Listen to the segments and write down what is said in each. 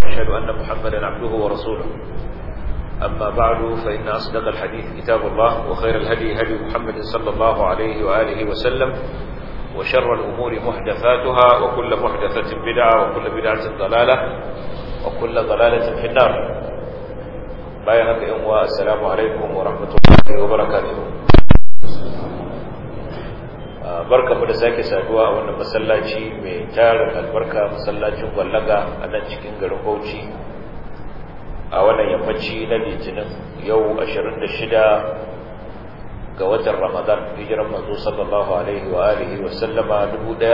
أشهد أن محمدا عبده ورسوله أما بعد فإن أصدق الحديث كتاب الله وخير الهدي هدي محمد صلى الله عليه وآله وسلم وشر الأمور محدثاتها وكل محدثة بدعة وكل بدعة ضلالة وكل ضلالة في النار بايعك أموى السلام عليكم ورحمة الله وبركاته barka mu da sake saduwa a wannan masallaci mai tarin albarka masallacin gwallaga a nan cikin garin Bauchi a wannan yammaci na litinin yau 26 ga watan Ramadan hijiran manzo sallallahu alaihi wa alihi wa sallama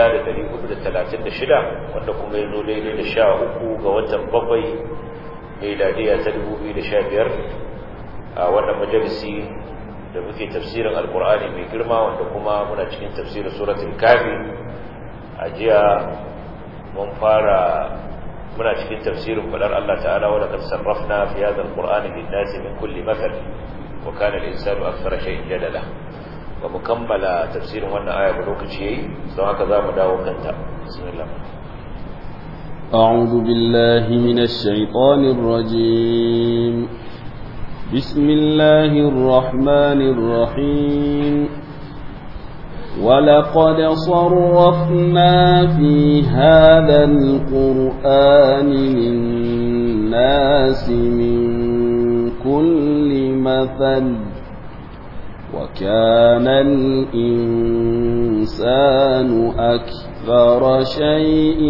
1436 wanda kuma ya zo daidai da 13 ga watan bakwai miladiya ta 2015 a wannan majalisi da muke tafsirin alkur'ani mai girma wanda kuma muna cikin tafsirin suratul kafi a jiya mun fara muna cikin tafsirin fadar Allah ta'ala wa laqad sarrafna fi hadha alqur'ani lin-nasi min kulli mathal wa kana al-insanu akthara shay'in jadala wa mukammala tafsirin wannan aya da lokaci yayi don haka zamu dawo kanta bismillah أعوذ بالله من الشيطان الرجيم بسم الله الرحمن الرحيم ولقد صرفنا في هذا القرآن للناس من كل مثل وكان الإنسان أكثر شيء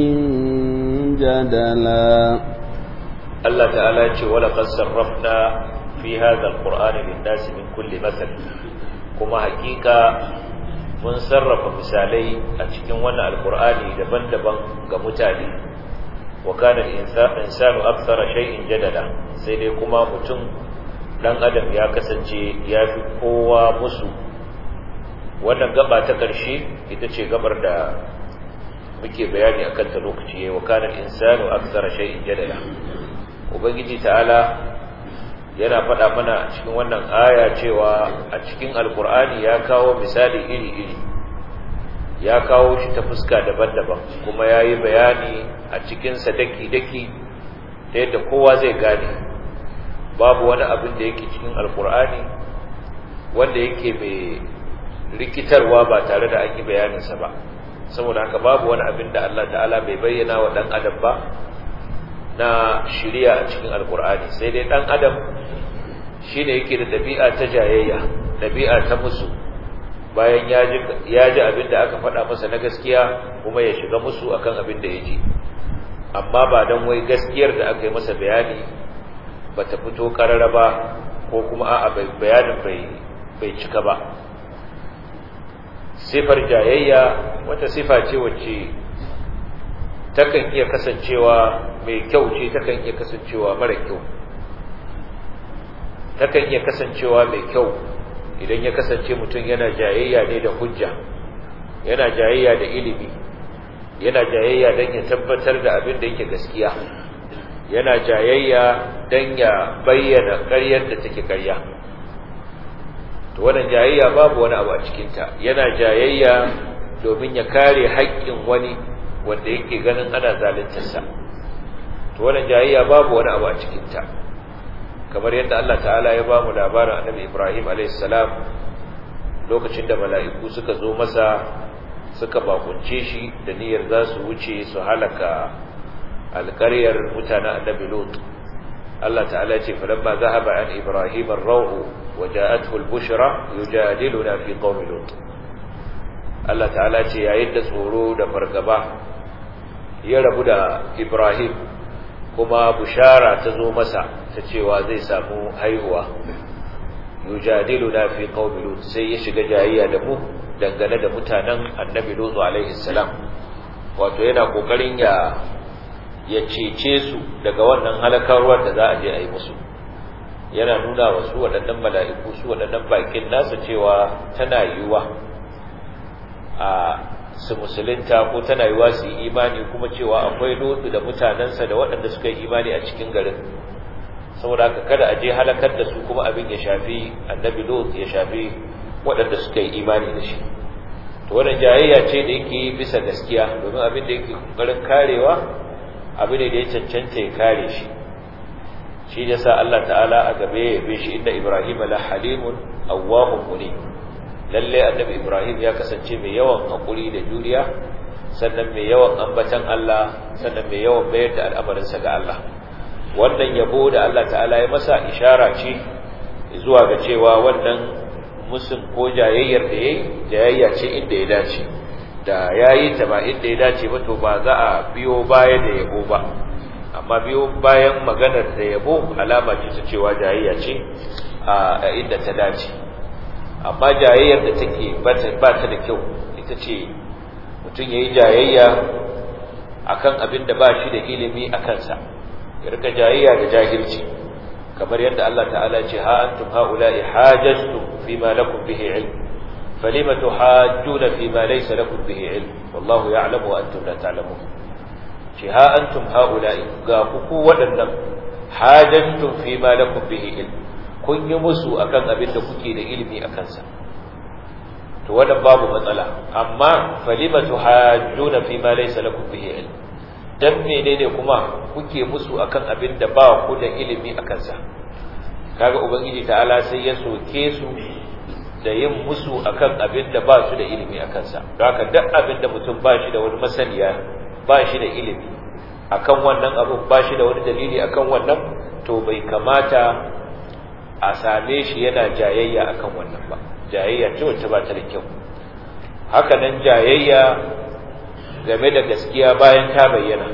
جدلا الله تعالى يقول ولقد صرفنا في هذا القرآن للناس من كل مثل كما حقيقة mun sarrafa misalai a cikin wannan alkur'ani daban-daban ga mutane wa kana insanu akthara shay'in jadala sai dai kuma mutum dan adam ya kasance ya fi kowa musu wannan gaba ta ƙarshe ita ce gabar da muke bayani akan ta lokaci wa kana insanu akthara shay'in jadala ubangiji ta'ala yana faɗa mana a cikin wannan aya cewa a cikin alkur'ani ya kawo misali iri-iri ya kawo shi ta fuska daban-daban kuma ya yi bayani a cikinsa daki-daki ta yadda kowa zai gane babu wani abin da yake cikin alkur'ani wanda yake mai rikitarwa ba tare da an yi bayaninsa ba saboda haka babu wani abin da Allah ta'ala bai bayyana wa ɗan adam ba na shirya a cikin alkur'ani sai dai ɗan adam shi ne yake da ɗabi'a ta jayayya ɗabi'a ta musu bayan ya ji abin da aka faɗa masa na gaskiya kuma ya shiga musu akan abin da ya ji amma ba don wai gaskiyar da aka yi masa bayani ba ta fito ƙarara ba ko kuma a'a bayanin bai cika ba sifar jayayya wata sifa ce wacce takan iya kasancewa mai kyau ce takan iya kasancewa mara kyau takan iya kasancewa mai kyau idan ya kasance mutum yana jayayya ne da hujja yana jayayya da ilimi yana jayayya don ya tabbatar da abin da yake gaskiya yana jayayya don ya bayyana ƙaryar da take ƙarya to wannan jayayya babu wani abu a cikinta yana jayayya domin ya kare haƙƙin wani wanda yake ganin ana zaluntarsa to wannan jayayya babu wani abu a cikinta kamar yadda Allah ta'ala ya ba mu labarin annabi Ibrahim alaihissalam lokacin da mala'iku suka zo masa suka bakunce shi da niyyar za su wuce su halaka alƙaryar mutanen annabi Lut Allah ta'ala ya ce falamma zahaba an Ibrahim ar-raw'u wa ja'athu al-bushra yujadiluna fi qaumi Lut Allah ta'ala ce yayin da tsoro da fargaba ya rabu da Ibrahim kuma bushara ta zo masa ta cewa zai samu haihuwa yujadilu na fi qaumi lut sai ya shiga jayayya da mu dangane da mutanen annabi lut alaihi salam wato yana kokarin ya ya cece su daga wannan halakarwar da za a je a yi musu yana nuna wa su waɗannan mala'iku su waɗannan bakin nasu cewa tana yiwuwa a su musulunta ko tana yiwa su yi imani kuma cewa akwai lotu da mutanensa da waɗanda suka yi imani a cikin garin saboda haka kada a je halakar da su kuma abin ya shafi annabi lot ya shafi waɗanda suka yi imani da shi to wannan jayayya ce da yake bisa gaskiya domin abin da yake kokarin karewa abu ne da ya cancanta ya kare shi shi da sa Allah ta'ala a gabe ya yabe shi inda Ibrahim la halimun awwahun muni lalle annabi Ibrahim ya kasance mai yawan hakuri da juriya sannan mai yawan ambatan Allah sannan mai yawan bayar da al'amarinsa ga Allah wannan yabo da Allah ta'ala ya masa ishara ce zuwa ga cewa wannan musun ko jayayyar da yayi jayayya ce inda ya dace da yayi ta ba inda ya dace ba to ba za a biyo baya da yabo ba amma biyo bayan maganar da yabo alama ce ta cewa jayayya ce a inda ta dace amma jayayyar da take ba ta da kyau ita ce mutum yayi jayayya akan abin da ba shi da ilimi a kansa ya rika jayayya da jahilci kamar yadda Allah ta'ala ce ha antum haula'i hajajtum fima lakum bihi ilm falima tuhajjuna fima laysa lakum bihi ilm wallahu ya'lamu wa antum la ta'lamun ce ha antum haula'i ga ku waɗannan hajajtum fima lakum bihi ilm kun yi musu akan abin da kuke da ilimi akan sa to wannan babu matsala amma falima tuhajjuna fima laysa lakum bihi ilm dan menene kuma kuke musu akan abin da ba ku da ilimi akan sa kaga ubangiji ta'ala sai ya soke su da yin musu akan abin da ba su da ilimi akan sa don haka duk abin da mutum ba shi da wani masaniya ba shi da ilimi akan wannan abu ba shi da wani dalili akan wannan to bai kamata a same shi yana jayayya akan wannan ba jayayya ce wacce ba ta da kyau haka nan jayayya game da gaskiya bayan ta bayyana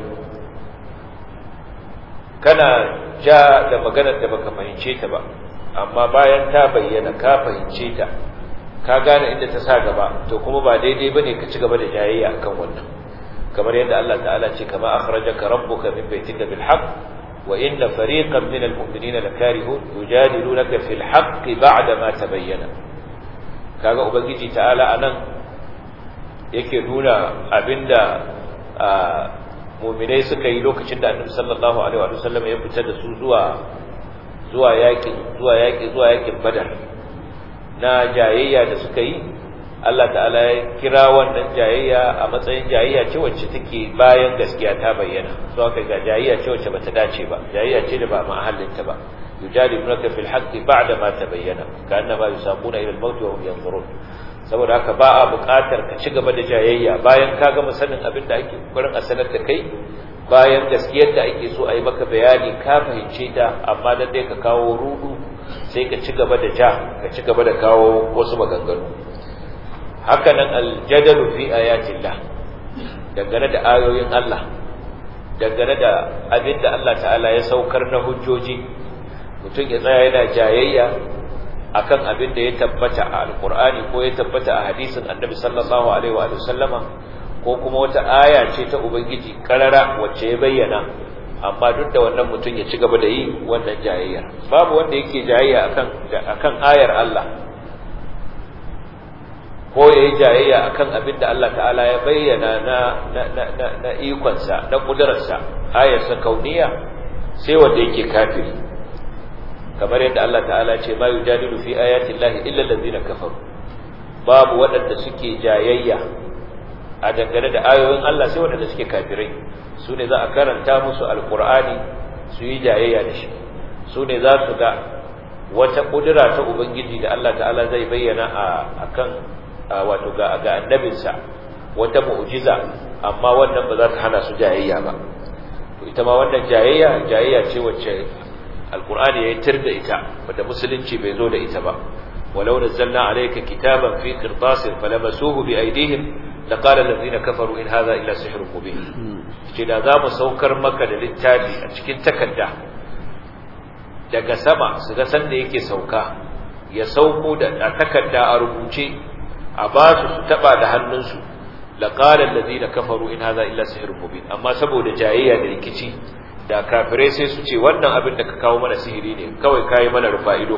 kana ja da maganar da baka fahimce ta ba amma bayan ta bayyana ka fahimce ta ka gane inda ta sa gaba to kuma ba daidai bane ka ci gaba da jayayya akan wannan kamar yadda Allah ta'ala ce kama akhrajaka rabbuka min baytika bil haqq wa inna fariqan min al mu'minina lakarihun yujadilunaka fil haqq ba'da ma tabayyana kaga ubangiji ta'ala anan yake nuna abinda mu'minai suka yi lokacin da Annabi sallallahu alaihi wa sallam ya fita da su zuwa zuwa yaki zuwa yaki zuwa yakin Badar na jayayya da suka yi Allah ta'ala ya kira wannan jayayya a matsayin jayayya ce wacce take bayan gaskiya ta bayyana so aka ga jayayya ce wacce bata dace ba jayayya ce da ba mahallinta ba yujadilunaka fil haqqi ba'da ma tabayyana ka'annama yusaquna ila al-maut wa hum yanzurun saboda haka ba a buƙatar ka ci gaba da jayayya bayan ka gama sanin abin da ake kokarin a sanar da kai bayan gaskiyar da ake so a yi maka bayani ka fahimce ta amma dan dai ka kawo rudu sai ka ci gaba da ja ka ci gaba da kawo wasu maganganu haka nan aljadalu fi ayatillah dangane da ayoyin Allah dangane da abin da Allah ta'ala ya saukar na hujjoji mutum ya tsaya yana jayayya akan abin da ya tabbata a alkur'ani ko ya tabbata a hadisin annabi sallallahu alaihi wa sallama ko kuma wata aya ce ta ubangiji karara wacce ya bayyana amma duk da wannan mutum ya ci gaba da yi wannan jayayya babu wanda yake jayayya akan akan ayar Allah ko ya yi jayayya akan abin da Allah ta'ala ya bayyana na na na na, na ikonsa na kudurarsa ayarsa kauniya sai wanda yake kafiri kamar yadda Allah ta'ala ce ma yujadilu fi ayati llahi illa allazina kafaru babu waɗanda suke jayayya a dangane da ayoyin Allah sai waɗanda suke kafirai su ne za a karanta musu alqur'ani su yi jayayya da shi su ne za su ga wata kudura ta ubangiji da Allah ta'ala zai bayyana a akan wato ga ga annabinsa wata mu'jiza amma wannan ba za ta hana su jayayya ba to ita ma wannan jayayya jayayya ce wacce alqur'ani ya tir da ita wanda musulunci bai zo da ita ba walau nazzalna alayka kitaban fi qirtasin falamasuhu bi aydihim laqala alladhina kafaru in hadha illa sihrun mubin ce da za mu saukar maka da littafi a cikin takarda daga sama su ga sanda yake sauka ya sauko da takarda a rubuce a ba su su taba da hannunsu laqala alladhina kafaru in hadha illa sihrun mubin amma saboda jayayya da rikici da kafirai sai su ce wannan abin da ka kawo mana sihiri ne kawai kai mana rufa ido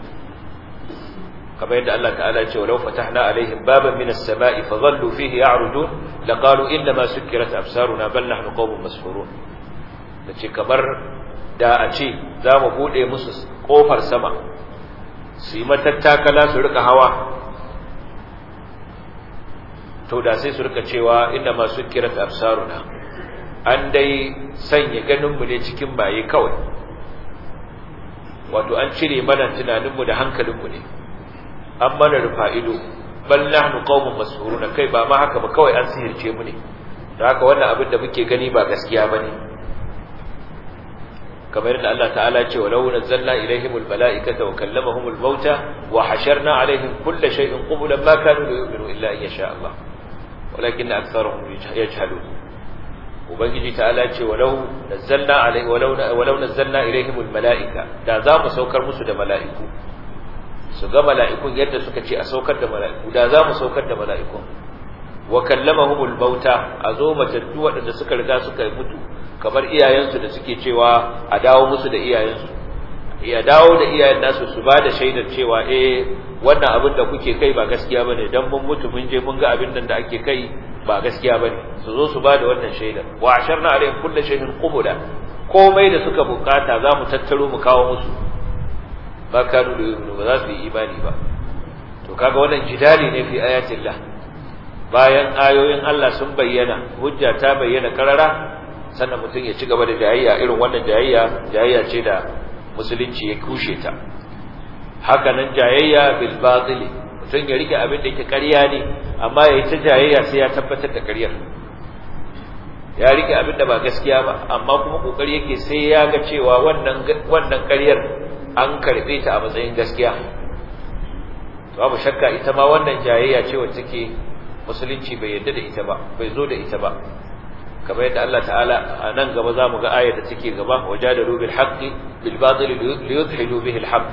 kamar yadda Allah ta'ala ya ce walau fatahna alaihim baban minas sama'i fadhallu fihi ya'rujun laqalu inna ma sukkirat absaruna bal nahnu qawmun masfurun dace kamar da a ce za mu bude musu kofar sama su yi matattakala su rika hawa to da sai su rika cewa inna ma sukkirat absaruna an dai sanya ganinmu ne cikin baye kawai wato an cire mana tunaninmu da hankalinmu ne an mana rufa ido bal nahnu qaumun mas'uruna kai ba ma haka ba kawai an sihirce mu ne da haka wannan abin da muke gani ba gaskiya bane kamar yadda Allah ta'ala ce walau nazzalna ilaihimul mala'ikata wa kallamahumul mauta wa hasharna alaihim kulla shay'in qublan ma kanu yu'minu illa an yasha Allah walakin aktharuhum yajhalun ubangiji ta'ala ce walau nazzalna alaihi walau walau nazzalna ilaihimul mala'ika da za mu saukar musu da mala'iku su ga mala'ikun yadda suka ce a saukar da mala'iku da za mu saukar da mala'ikun wa kallamahumul mauta a zo matattu waɗanda suka riga suka mutu kamar iyayensu da suke cewa a dawo musu da iyayensu ya dawo da iyayen nasu su ba da shaidar cewa eh wannan abin da kuke kai ba gaskiya bane dan mun mutu mun je mun ga abin nan da ake kai ba gaskiya bane su zo su ba da wannan shaidar wa asharna alaihim kullu shay'in qubula komai da suka bukata za mu tattaro mu kawo musu ba kanu da yu'minu ba za su yi imani ba to kaga wannan jidali ne fi ayatillah bayan ayoyin Allah sun bayyana hujja ta bayyana karara sannan mutum ya ci gaba da jayayya irin wannan jayayya jayayya ce da musulunci ya kushe ta haka nan jayayya bil batil mutum ya rike abin da yake ƙarya ne amma ya yi ta jayayya sai ya tabbatar da ƙaryar ya rike abin da ba gaskiya ba amma kuma kokari yake sai ya ga cewa wannan wannan ƙaryar an karbe ta a matsayin gaskiya babu shakka ita ma wannan jayayya ce wacce take musulunci bai yarda da ita ba bai zo da ita ba kamar yadda Allah ta'ala a nan gaba za mu ga ayar da take gaba wajadalu bil haqqi bil batil li yudhilu bihi al haqq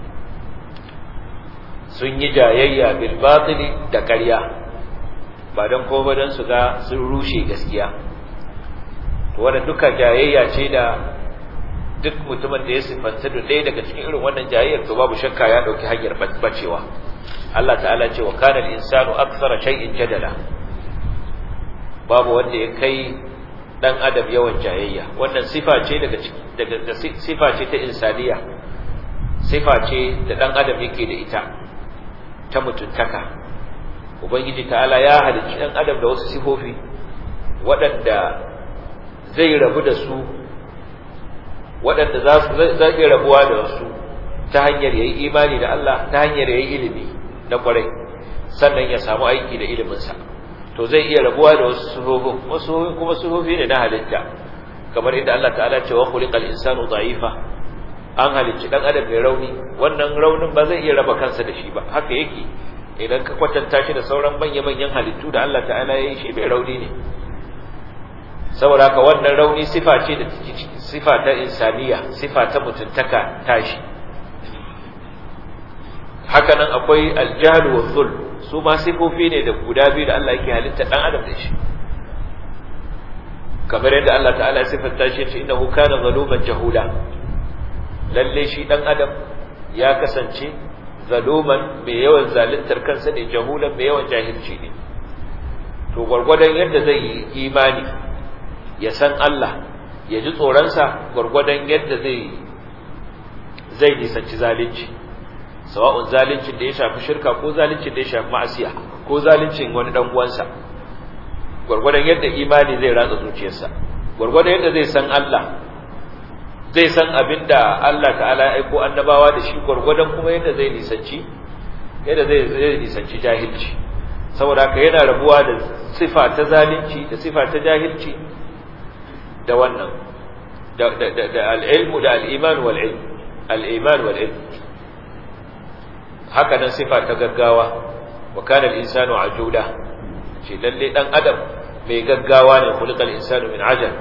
sun yi jayayya bil batil da ƙarya ba dan ko ba dan su ga sun rushe gaskiya to wannan duka jayayya ce da duk mutumin da ya sifanta da ɗaya daga cikin irin wannan jayayyar to babu shakka ya ɗauki hanyar bacewa Allah ta'ala ce wa kana al-insanu akthara shay'in jadala babu wanda ya kai dan adam yawan jayayya wannan sifa ce daga daga sifa ce ta insaniya sifa ce da dan adam yake da ita ta mutuntaka ubangiji ta'ala ya halicci dan adam da wasu sifofi waɗanda zai rabu da su waɗanda za su zai rabuwa da wasu ta hanyar yayi imani da Allah ta hanyar yayi ilimi na kwarai sannan ya samu aiki da iliminsa to zai iya rabuwa da wasu suhufin wasu suhufin kuma suhufi ne na halitta kamar inda Allah ta'ala ce wa khuliqal insanu dha'ifa an halicci dan adam mai rauni wannan raunin ba zai iya raba kansa da shi ba haka yake idan ka kwatanta shi da sauran manya-manyan halittu da Allah ta'ala ya yi shi mai rauni ne saboda haka wannan rauni sifa ce da sifa ta insaniya sifa ta mutuntaka tashi haka nan akwai aljahl wa zulm su ma sifofi ne da guda biyu da Allah yake halitta dan adam da shi kamar yadda Allah ta'ala ya sifanta shi ce innahu kana zaluman jahula lalle shi dan adam ya kasance zaluman mai yawan zaluntar kansa ne jahulan mai yawan jahilci ne to gwargwadon yadda zai yi imani ya san Allah ya ji tsoronsa gwargwadon yadda zai zai nisanci zalunci sawa'un zaluncin da ya shafi shirka ko zaluncin da ya shafi ma'asiya ko zaluncin wani dan uwansa gwargwadon yadda imani zai ratsa zuciyarsa gwargwadon yadda zai san Allah zai san abinda Allah ta'ala ya aiko annabawa da shi gwargwadon kuma yadda zai nisanci yadda zai zai nisanci jahilci saboda haka yana rabuwa da sifa ta zalunci da sifa ta jahilci da wannan da da da al-ilmu da al-iman wal ilm al-iman wal ilm haka nan sifa ta gaggawa wa kana al-insanu ajuda shi lalle dan adam mai gaggawa ne khuliqal insanu min ajal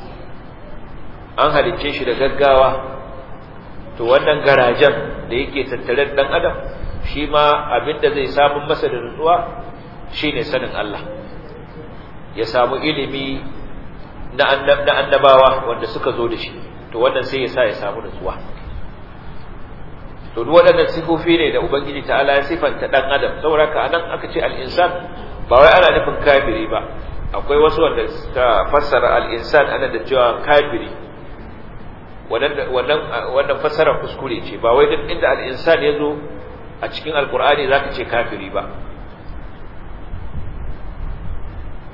an halicce shi da gaggawa to wannan garajen da yake tattare da dan adam shi ma abinda zai samu masa da nutsuwa shine sanin Allah ya samu ilimi na annabawa wanda suka zo da shi to wannan sai ya sa ya samu nutsuwa to duk waɗannan sifofi ne da ubangiji ta'ala ya sifanta dan adam saboda anan aka ce al-insan ba wai ana nufin kafiri ba akwai wasu wanda suka fassara al-insan ana da cewa kafiri wannan wannan wannan fassara kuskure ce ba wai duk inda al-insan yazo a cikin alqur'ani zaka ce kafiri ba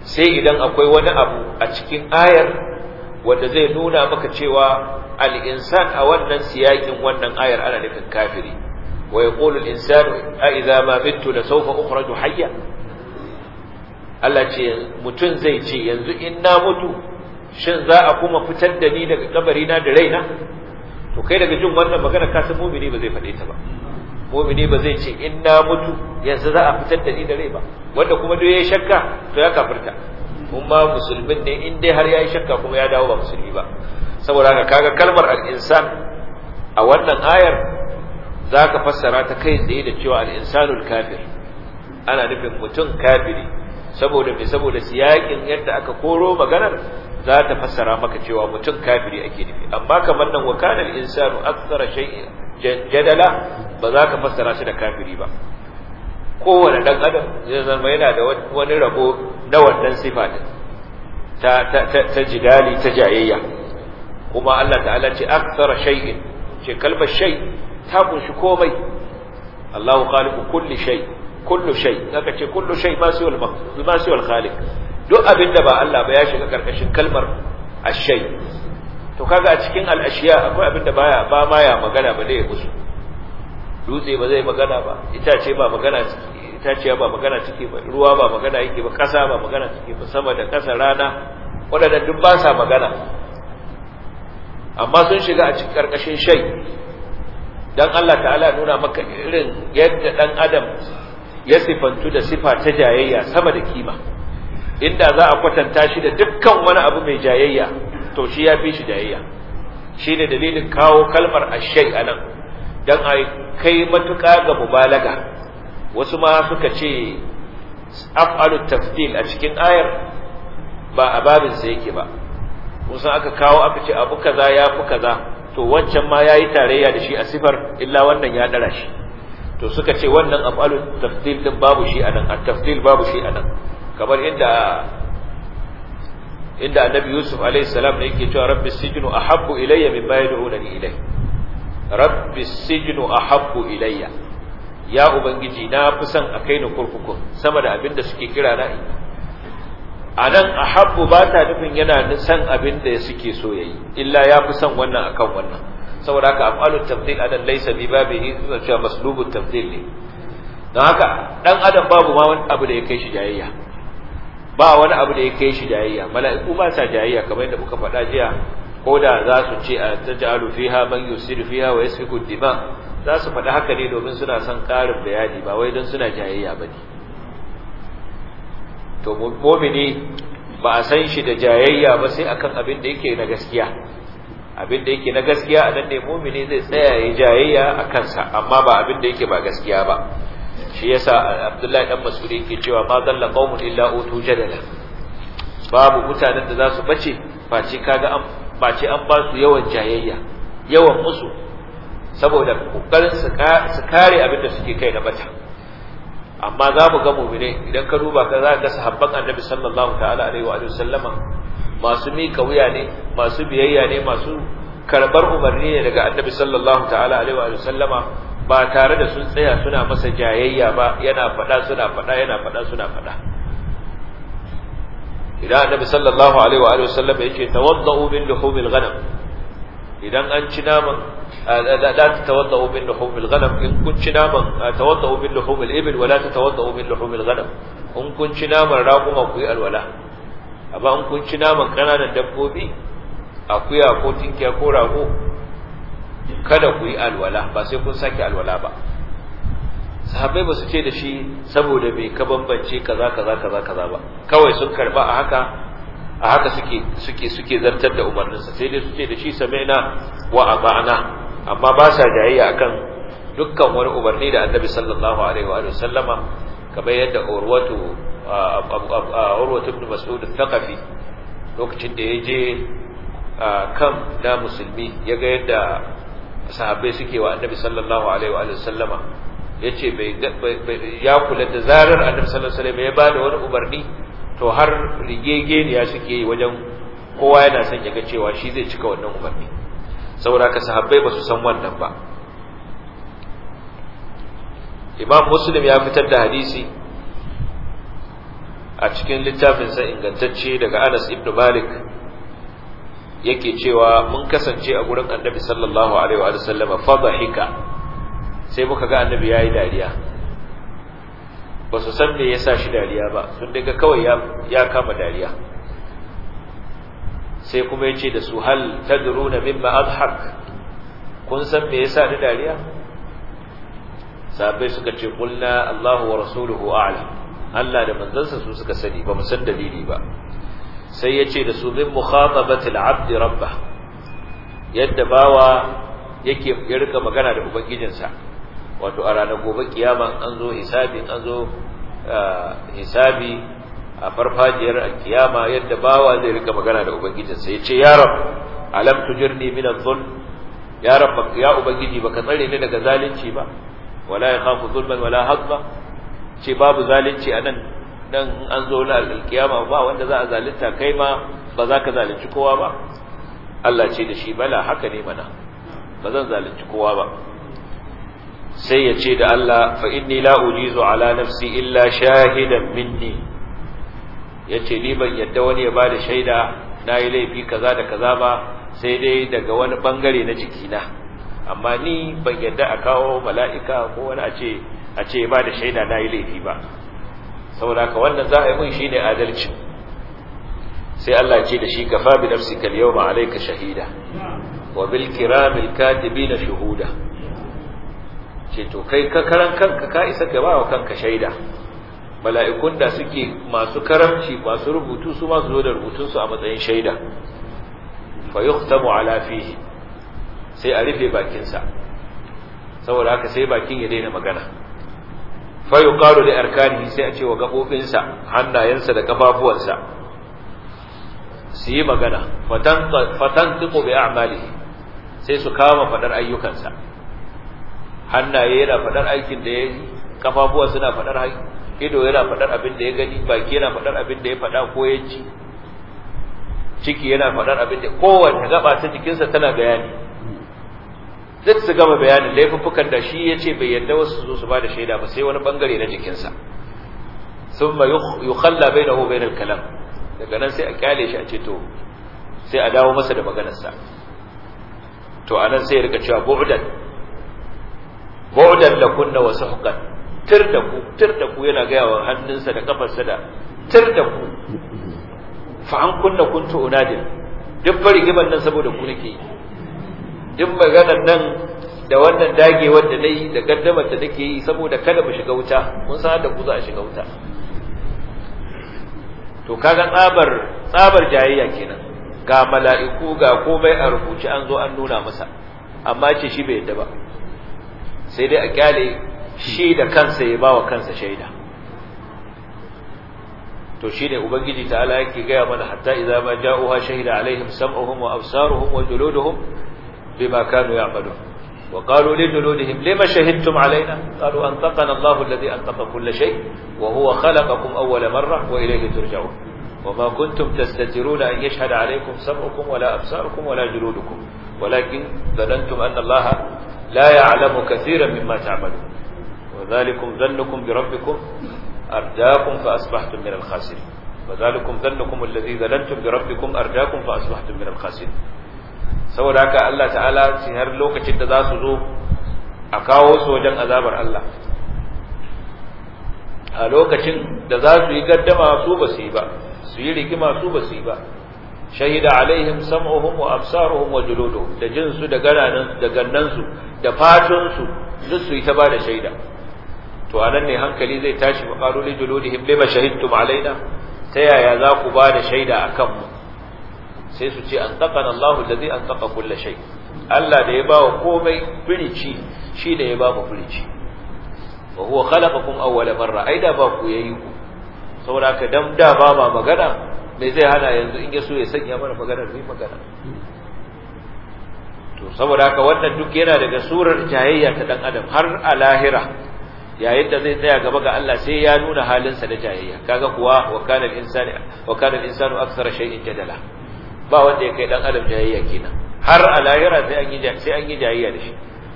sai idan akwai wani abu a cikin ayar wanda zai nuna maka cewa al-insan a wannan siyakin wannan ayar ana nufin kafiri wa yaqulu al-insanu a idza ma mittu la sawfa ukhraju hayya Allah ce mutum zai ce yanzu in na mutu shin za a kuma fitar da ni daga kabari na da raina to kai daga jin wannan magana ka san mu'mini ba zai faɗe ta ba mu'mini ba zai ce in na mutu yanzu za a fitar da ni da rai ba wanda kuma duk yayi shakka to ya kafirta kuma musulmin ne in dai har yayi shakka kuma ya dawo ba musulmi ba saboda haka kaga kalmar al-insan a wannan ayar zaka fassara ta kai tsaye da cewa al-insanul kafir ana nufin mutum kafiri saboda me saboda siyakin yadda aka koro maganar za ta fassara maka cewa mutum kafiri ake nufi amma kamar nan wa kana al-insanu akthara shay'in jadala ba za ka fassara shi da kafiri ba kowane dan adam zai zama yana da wani rabo na wannan sifa din ta ta ta jidali ta jayayya kuma Allah ta'ala ce akthara shay'in ce kalmar shay ta kunshi komai Allahu khaliqu kulli shay kullu shay zaka ce kullu shay ma siwal ma siwal khaliq duk abinda ba Allah ba ya shiga karkashin kalmar ashay to kaga a cikin al-ashiya akwai abinda baya ba ma ya magana ba dai ya musu dutse ba zai magana ba itace ba magana itace ba magana ciki ba ruwa ba magana yake ba kasa ba magana ciki ba sama da kasa rana wadanda duk ba sa magana amma sun shiga a cikin karkashin shay dan Allah ta'ala nuna maka irin yadda dan adam ya sifantu da sifa ta jayayya sama da kima inda za a kwatanta shi da dukkan wani abu mai jayayya to shi ya fi shi jayayya shi ne dalilin kawo kalmar ashai a nan don a kai matuƙa ga mubalaga wasu ma suka ce af'alu tafdil a cikin ayar ba a babinsa yake ba musan aka kawo aka ce abu kaza ya fi kaza to wancan ma ya yi tarayya da shi a sifar illa wannan ya ɗara shi to suka ce wannan af'alu tafdil din babu shi anan at-tafdil babu shi anan kamar inda inda annabi yusuf alayhi salam ne yake cewa rabbi sijnu ahabbu ilayya mimma yad'unani ilay rabbi sijnu ahabbu ilayya ya ubangiji na fi son a kai ni kurkuku sama da abin da suke kira na anan ahabbu ba ta nufin yana san abin da suke so yayi illa ya fi son wannan akan wannan saboda haka af'alu tafdil anan laysa bi babihi cewa maslubu tafdil ne don haka dan adam babu ma wani abu da ya kai shi jayayya ba wani abu da ya kai shi jayayya mala'iku ba sa jayayya kamar yadda muka faɗa jiya ko da za su ce a taj'alu fiha man yusiru fiha wa yasfiku dima za su faɗi haka ne domin suna son ƙarin bayani ba wai don suna jayayya ba ne to mu'mini ba a san shi da jayayya ba sai akan abin da yake na gaskiya abin da yake na gaskiya a nan ne mu'mini zai tsaya ya jayayya a kansa amma ba abin da yake ba gaskiya ba shi yasa Abdullahi dan Mas'ud yake cewa ma dalla qaumun illa utu jadala babu mutanen da za su bace face kaga an face an ba su yawan jayayya yawan musu saboda kokarin su kare abin da suke kai na bata amma za mu ga mu'mine idan ka duba ka za ka sahabban annabi sallallahu ta'ala alaihi wa sallama masu mika wuya ne masu biyayya ne masu karbar umarni ne daga annabi sallallahu ta'ala alaihi wa sallama ba tare da sun tsaya suna masa jayayya ba yana faɗa suna faɗa yana faɗa suna faɗa idan annabi sallallahu alaihi wa alihi wasallam yace tawaddau min luhumil ghanam idan an ci naman la tatawaddau min luhumil ghanam in kun ci naman tawaddau min luhumil ibil wala tatawaddau min luhumil ghanam in kun ci naman raguma ku yi alwala amma in kun ci naman kananan dabbobi akuya ko tinkiya ko rago kada ku yi alwala ba sai kun sake alwala ba sahabbai ba su ce da shi saboda bai ka bambance kaza kaza kaza kaza ba kawai sun karba a haka a haka suke suke suke zartar da umarninsa sai dai su ce da shi sami'na wa ata'na amma ba sa jayayya akan dukkan wani umarni da annabi sallallahu alaihi wa sallama kamar yadda urwatu urwatu ibn mas'ud al-thaqafi lokacin da ya je kan da musulmi ya ga yadda sahabbai suke wa annabi sallallahu alaihi wa sallama yace bai ya kula da zarar annabi sallallahu alaihi wasallam ya bada wani umarni to har rigegeniya suke yi wajen kowa yana son ya ga cewa shi zai cika wannan umarni saboda ka sahabbai ba su san wannan ba imam muslim ya fitar da hadisi a cikin littafinsa ingantacce daga Anas ibn Malik yake cewa mun kasance a gurin Annabi sallallahu alaihi wa sallam fadhika sai muka ga Annabi yayi dariya ba su san me yasa shi dariya ba sun daga kawai ya ya kama dariya sai kuma yace da su hal tadruna mimma adhak kun san me yasa ni dariya sahabbai suka ce kulna Allahu wa rasuluhu a'lam Allah da manzansa su suka sani ba mu san dalili ba sai yace da su min mukhatabati al-abd rabbah yadda bawa yake ya rika magana da ubangijinsa wato a ranar gobe kiyama an zo hisabi an zo hisabi a farfajiyar kiyama yadda bawa zai rika magana da ubangijinsa yace ya rab alam tujirni min adh-dhulm ya rab ya ubangiji baka tsare ni daga zalunci ba wala yakhafu zulman wala hadma ce babu zalunci anan dan an zo na alkiyama ba wanda za a zalunta kai ma ba za ka zalunci kowa ba Allah ce da shi bala haka ne mana ba zan zalunci kowa ba sai ya ce da Allah fa inni la ujizu ala nafsi illa shahidan minni yace ni ban yadda wani ya bada shaida nayi laifi kaza da kaza ba sai dai daga wani bangare na jikina amma ni ban yadda a kawo mala'ika ko wani a ce a ce ba da shaida na yi laifi ba saboda haka wannan za a yi mun shi ne adalci sai Allah ce da shi kafa bi nafsika al-yawma alayka shahida wa bil kiramil katibina shuhuda ce to kai ka karan kanka ka isa ka ba wa kanka shaida mala'ikun da suke masu karamci masu rubutu su ma su zo da rubutun su a matsayin shaida fa yuhtamu ala fihi sai a rufe bakinsa saboda haka sai bakin ya daina magana fa yuqalu li arkanihi sai a ce wa gabobinsa hannayensa da kafafuwansa su yi magana fatan fatan tiqu bi a'malihi sai su kama fadar ayyukansa hannaye yana fadar aikin da yayi kafafuwa suna fadar ido yana fadar abin da ya gani baki yana fadar abin da ya fada ko ya ci ciki yana fadar abin da kowace gaba ta jikinsa tana bayani duk su gama bayanin laifuffukan da shi ya ce bai yadda wasu zo su ba da shaida ba sai wani bangare na jikinsa sun ma yi khalla bai na bai kalam daga nan sai a kyale shi a ce to sai a dawo masa da maganarsa to a nan sai ya rika cewa bu'dan bu'dan da kunna wa suhqan tir da ku tir da ku yana gaya wa hannunsa da kafarsa da tir da ku fa an kunna kuntu unadin duk bari giban nan saboda ku nake yi duk maganar nan da wannan dagewar da nayi da gaddamar da nake yi saboda kada mu shiga wuta mun san da ku za a shiga wuta to kaga tsabar tsabar jayayya kenan ga mala'iku ga komai a rubuce an zo an nuna masa amma ce shi bai yadda ba sai dai a kyale shi da kansa ya bawa kansa shaida to shine ubangiji ta'ala yake gaya mana hatta idza ma ja'uha shahida alaihim sam'uhum wa absaruhum wa juluduhum بما كانوا يعملون وقالوا لجلودهم لما شهدتم علينا قالوا أنطقنا الله الذي أنطق كل شيء وهو خلقكم أول مرة وإليه ترجعون وما كنتم تستترون أن يشهد عليكم سمعكم ولا أبصاركم ولا جلودكم ولكن ظننتم أن الله لا يعلم كثيرا مما تعملون وذلكم ظنكم بربكم أرداكم فأصبحتم من الخاسرين وذلكم ظنكم الذي ظننتم بربكم أرداكم فأصبحتم من الخاسرين saboda haka Allah ta'ala ce har lokacin da za su zo a kawo su wajen azabar Allah a lokacin da za su yi gaddama su ba su yi ba su yi rigima su ba su yi ba shahida alaihim sam'uhum wa absaruhum wa juluduhum da jin su da gananan da gannan su da fatun su duk su yi ta bada shaida to anan ne hankali zai tashi maqalu li juludihim lima shahidtum alaina ta yaya za ku bada shaida akan mu sai su ce an taƙana Allah allazi an taƙa kulle shai Allah da ya ba wa komai firici shi da ya ba mu firici wa huwa khalaqakum awwala marra ai da ba ku yayi ku saboda ka dan da ba ma magana me zai hana yanzu in ya so ya sanya mana magana mai magana to saboda haka wannan duk yana daga surar jayayya ta dan adam har a lahira yayin da zai tsaya gaba ga Allah sai ya nuna halinsa da jayayya kaga kuwa wa kana al-insani wa kana al-insanu akthara shay'in jadala ba wanda ya kai dan adam jayayya kenan har a lahira sai an yi sai an yi jayayya da shi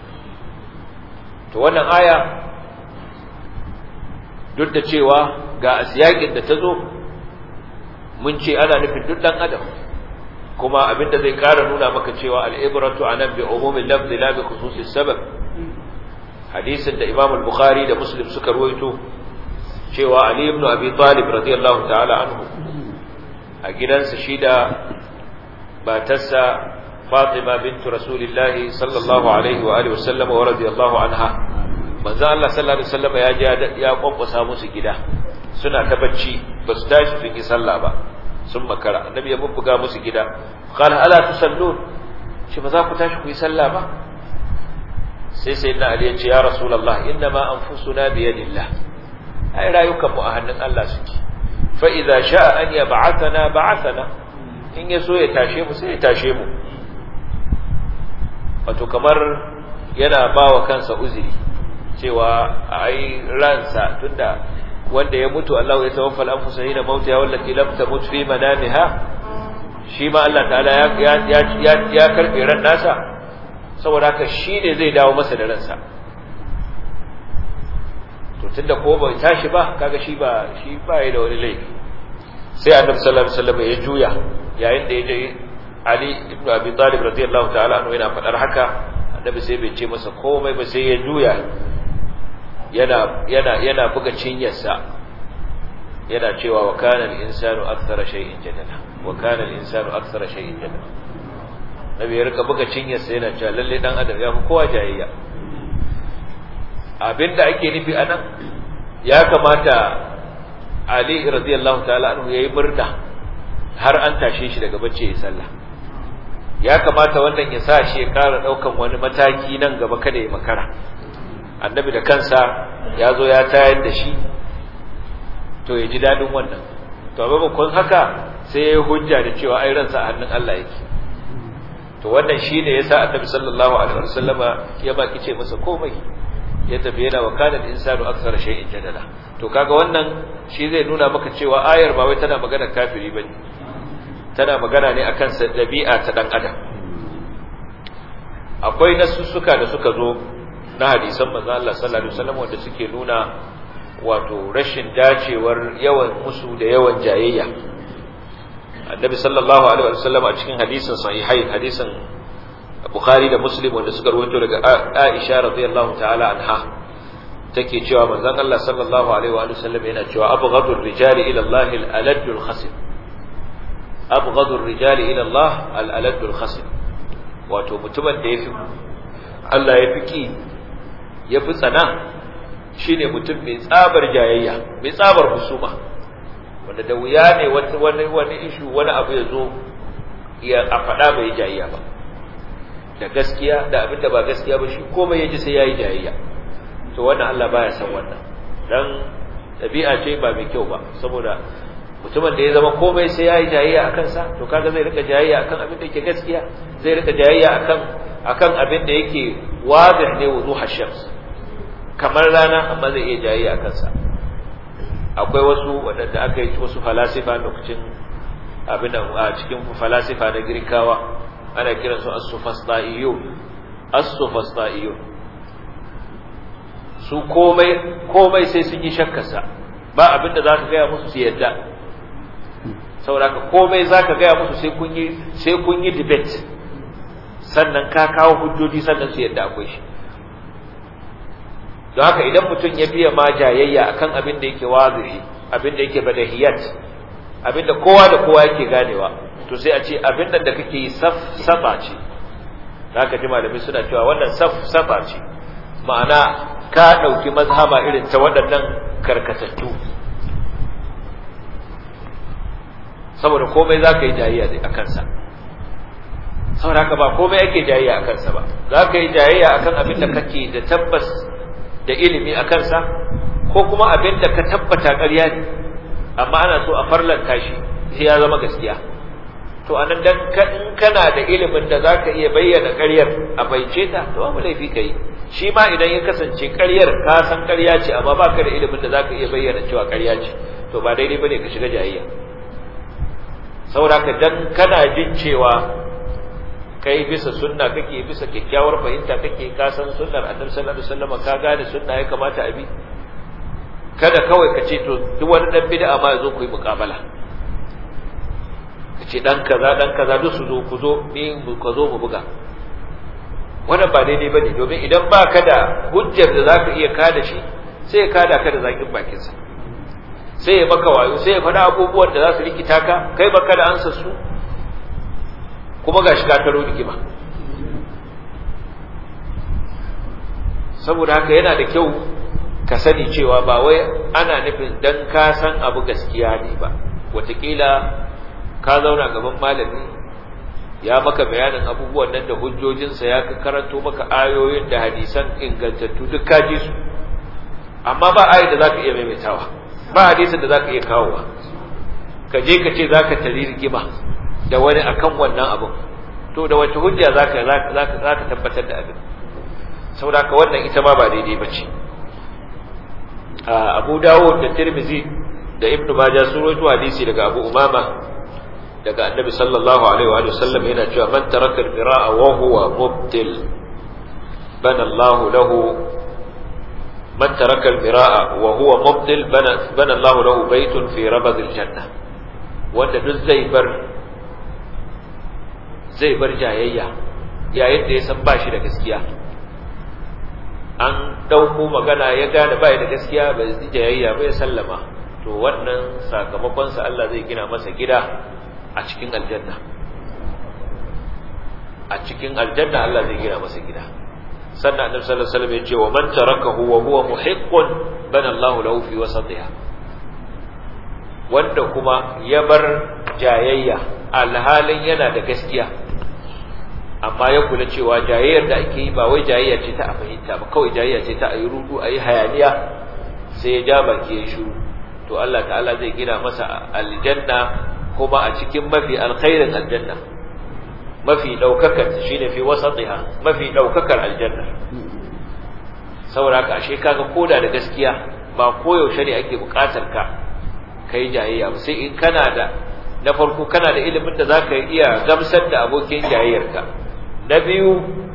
to wannan aya duk da cewa ga asiyakin da ta zo mun ce ana nufin duk dan adam kuma abinda zai ƙara nuna maka cewa al'ibratu anan bi umumin lafzi la bi khususis sabab hadisin da Imam al-Bukhari da Muslim suka ruwaito cewa Ali ibn Abi Talib radiyallahu ta'ala anhu a gidansa shi da batarsa Fatima bint Rasulullah sallallahu alaihi wa alihi wasallam wa radiyallahu anha manzo Allah sallallahu alaihi wasallam ya je ya kwankwasa musu gida suna ta bacci ba su tashi su yi sallah ba sun makara annabi ya bubbuga musu gida qala ala tusallun shi ba za ku tashi ku yi sallah ba sai sai na Ali ya ce ya rasulullah inna ma anfusuna bi yadillah ai rayukan mu a hannun Allah suke fa idza sha'a an yab'athana ba'athana in ya so ya tashe mu sai ya tashe mu wato kamar yana bawa kansa uzuri cewa ai ransa tunda wanda ya mutu Allah ya tawaffa al-anfusa hina mautiha wallati lam tamut fi manamiha shi ma Allah ta'ala ya ya ya ya karbe ran nasa saboda haka shi ne zai dawo masa da ransa to tunda ko bai tashi ba kaga shi ba shi ba ya da wani laifi sai annabi sallallahu alaihi wasallam ya juya yayin da ya je Ali ibn Abi Talib radiyallahu ta'ala anhu yana fadar haka annabi sai bai ce masa komai ba sai ya juya yana yana yana buga cinyarsa yana cewa wa kana al-insanu akthara shay'in jadala wa kana al-insanu akthara shay'in jadala nabi ya rika buga cinyarsa yana cewa lalle dan adam ya fi kowa jayayya abinda ake nufi anan ya kamata Ali radiyallahu ta'ala anhu yayi murna har an tashe shi daga bacci ya sallah ya kamata wannan ya sa shi ya ƙara ɗaukan wani mataki nan gaba kada ya makara annabi da kansa ya zo ya tayar da shi to ya ji daɗin wannan to a maimakon haka sai ya yi hujja da cewa ai ransa a hannun Allah yake to wannan shi ne ya sa annabi sallallahu alaihi wasallama ya baki ce masa komai ya tafi yana wa kanan insanu aksar shay'in jadala to kaga wannan shi zai nuna maka cewa ayar ba wai tana magana kafiri bane tana magana ne akan dabi'a ta dan adam akwai nasussuka da suka zo na hadisan manzo Allah sallallahu alaihi wasallam wanda suke nuna wato rashin dacewar yawan musu da yawan jayayya annabi sallallahu alaihi wasallam a cikin hadisin sahihai hadisin bukhari da muslim wanda suka rawaito daga aisha radiyallahu ta'ala anha take cewa manzon Allah sallallahu alaihi wa sallam yana cewa abghadu ar-rijali ila Allah al-alad al-khasim abghadu ar-rijali ila Allah al-alad al-khasim wato mutumin da yafi Allah ya fi ki yafi tsana shine mutum mai tsabar jayayya mai tsabar husuma wanda da wuya ne wani wani ishu wani abu ya zo ya a faɗa bai jayayya ba da gaskiya da abin da ba gaskiya ba shi komai ya ji sai ya yi jayayya to wannan Allah baya san wannan dan ɗabi'a ce ba mai kyau ba saboda mutumin da ya zama komai sai ya yi jayayya a kansa to kaga zai rika jayayya akan abin da yake gaskiya zai rika jayayya akan akan abin da yake wadih ne wuduh shams kamar rana amma zai iya jayayya a kansa akwai wasu waɗanda aka yi wasu falasifa lokacin abin a cikin falasifa na girkawa ana kiransu as-sufasta'iyun as-sufasta'iyun su komai komai sai sun yi shakkarsa ba abin da zaka gaya musu su yadda saboda komai zaka gaya musu sai kun yi sai kun yi debate sannan ka kawo hujjoji sannan su yadda akwai shi don haka idan mutum ya biya ma jayayya akan abin da yake wazihi abin da yake badahiyat abin da kowa da kowa yake ganewa to sai a ce abin da kake yi safa ce haka ji malami suna cewa wannan safa ce ma'ana ka ɗauki mazhaba irin ta waɗannan karkatattu saboda komai za ka yi jayayya a kansa saboda haka ba komai ake jayayya a kansa ba za ka yi jayayya akan abin da kake da tabbas da ilimi a kansa ko kuma abin da ka tabbata ƙarya ne amma ana so a farlanta shi sai ya zama gaskiya to anan dan in kana da ilimin da zaka iya bayyana ƙaryar a baice ta to babu laifi kai shi ma idan ya kasance ƙaryar ka san ƙarya ce amma baka da ilimin da zaka iya bayyana cewa ƙarya ce to ba daidai bane ka shiga jayayya saboda ka dan kana jin cewa kai bisa sunna kake bisa kyakkyawar fahimta kake ka san sunnar annabi sallallahu alaihi wasallam ka gane sunna ya kamata a bi kada kawai ka ce to duk wani dan bid'a ma yazo ku yi muqabala ce dan kaza dan kaza duk su zo ku zo ni ku zo mu buga wannan ba daidai bane domin idan ba ka da hujjar da zaka iya kada shi sai ya kada ka da zakin bakin sa sai ya maka wayo sai ya faɗa abubuwan da za su rikita ka kai baka da ansa su kuma gashi ka taro rigima saboda haka yana da kyau ka sani cewa ba wai ana nufin dan ka san abu gaskiya ne ba wataƙila ka zauna gaban malami ya maka bayanin abubuwan nan da hujjojinsa ya karanto maka ayoyin da hadisan ingantattu duk ka ji su amma ba ayi da za ka iya maimaitawa ba hadisin da za ka iya kawowa ka je ka ce za ka tari rigima da wani akan wannan abin to da wace hujja za ka tabbatar da abin saboda ka wannan ita ma ba daidai ba ce abu dawud da tirmizi da ibnu majah sun rawaito hadisi daga abu umama daga annabi sallallahu alaihi wa sallam yana cewa man taraka al-qira'a wa huwa mubtil bana Allah lahu man taraka al-qira'a wa huwa mubtil bana bana Allah lahu baytun fi rabad al-janna wanda duk zai bar zai bar jayayya yayin da ya san ba shi da gaskiya an ɗauko magana ya gane ba da gaskiya ba zai jayayya ba ya sallama to wannan sakamakonsa Allah zai gina masa gida a cikin aljanna a cikin aljanna Allah zai gina masa gida sannan annabi sallallahu alaihi wasallam ya ce wa man tarakahu wa huwa muhiqqun bana Allah lahu fi wasatiha wanda kuma ya bar jayayya alhalin yana da gaskiya amma ya kula cewa jayayyar da ake yi ba wai jayayya ce ta a fahimta ba kawai jayayya ce ta a yi rudu a yi hayaniya sai ya ja baki ya shiru to Allah ta'ala zai gina masa aljanna kuma a cikin mafi alkhairin aljanna mafi daukakar shine fi wasatiha mafi daukakar aljanna saboda ka ashe kaga koda da gaskiya ba koyaushe ne ake bukatar ka kai jayayya ba sai in kana da na farko kana da ilimin da zaka iya gamsar da abokin jayayyarka na biyu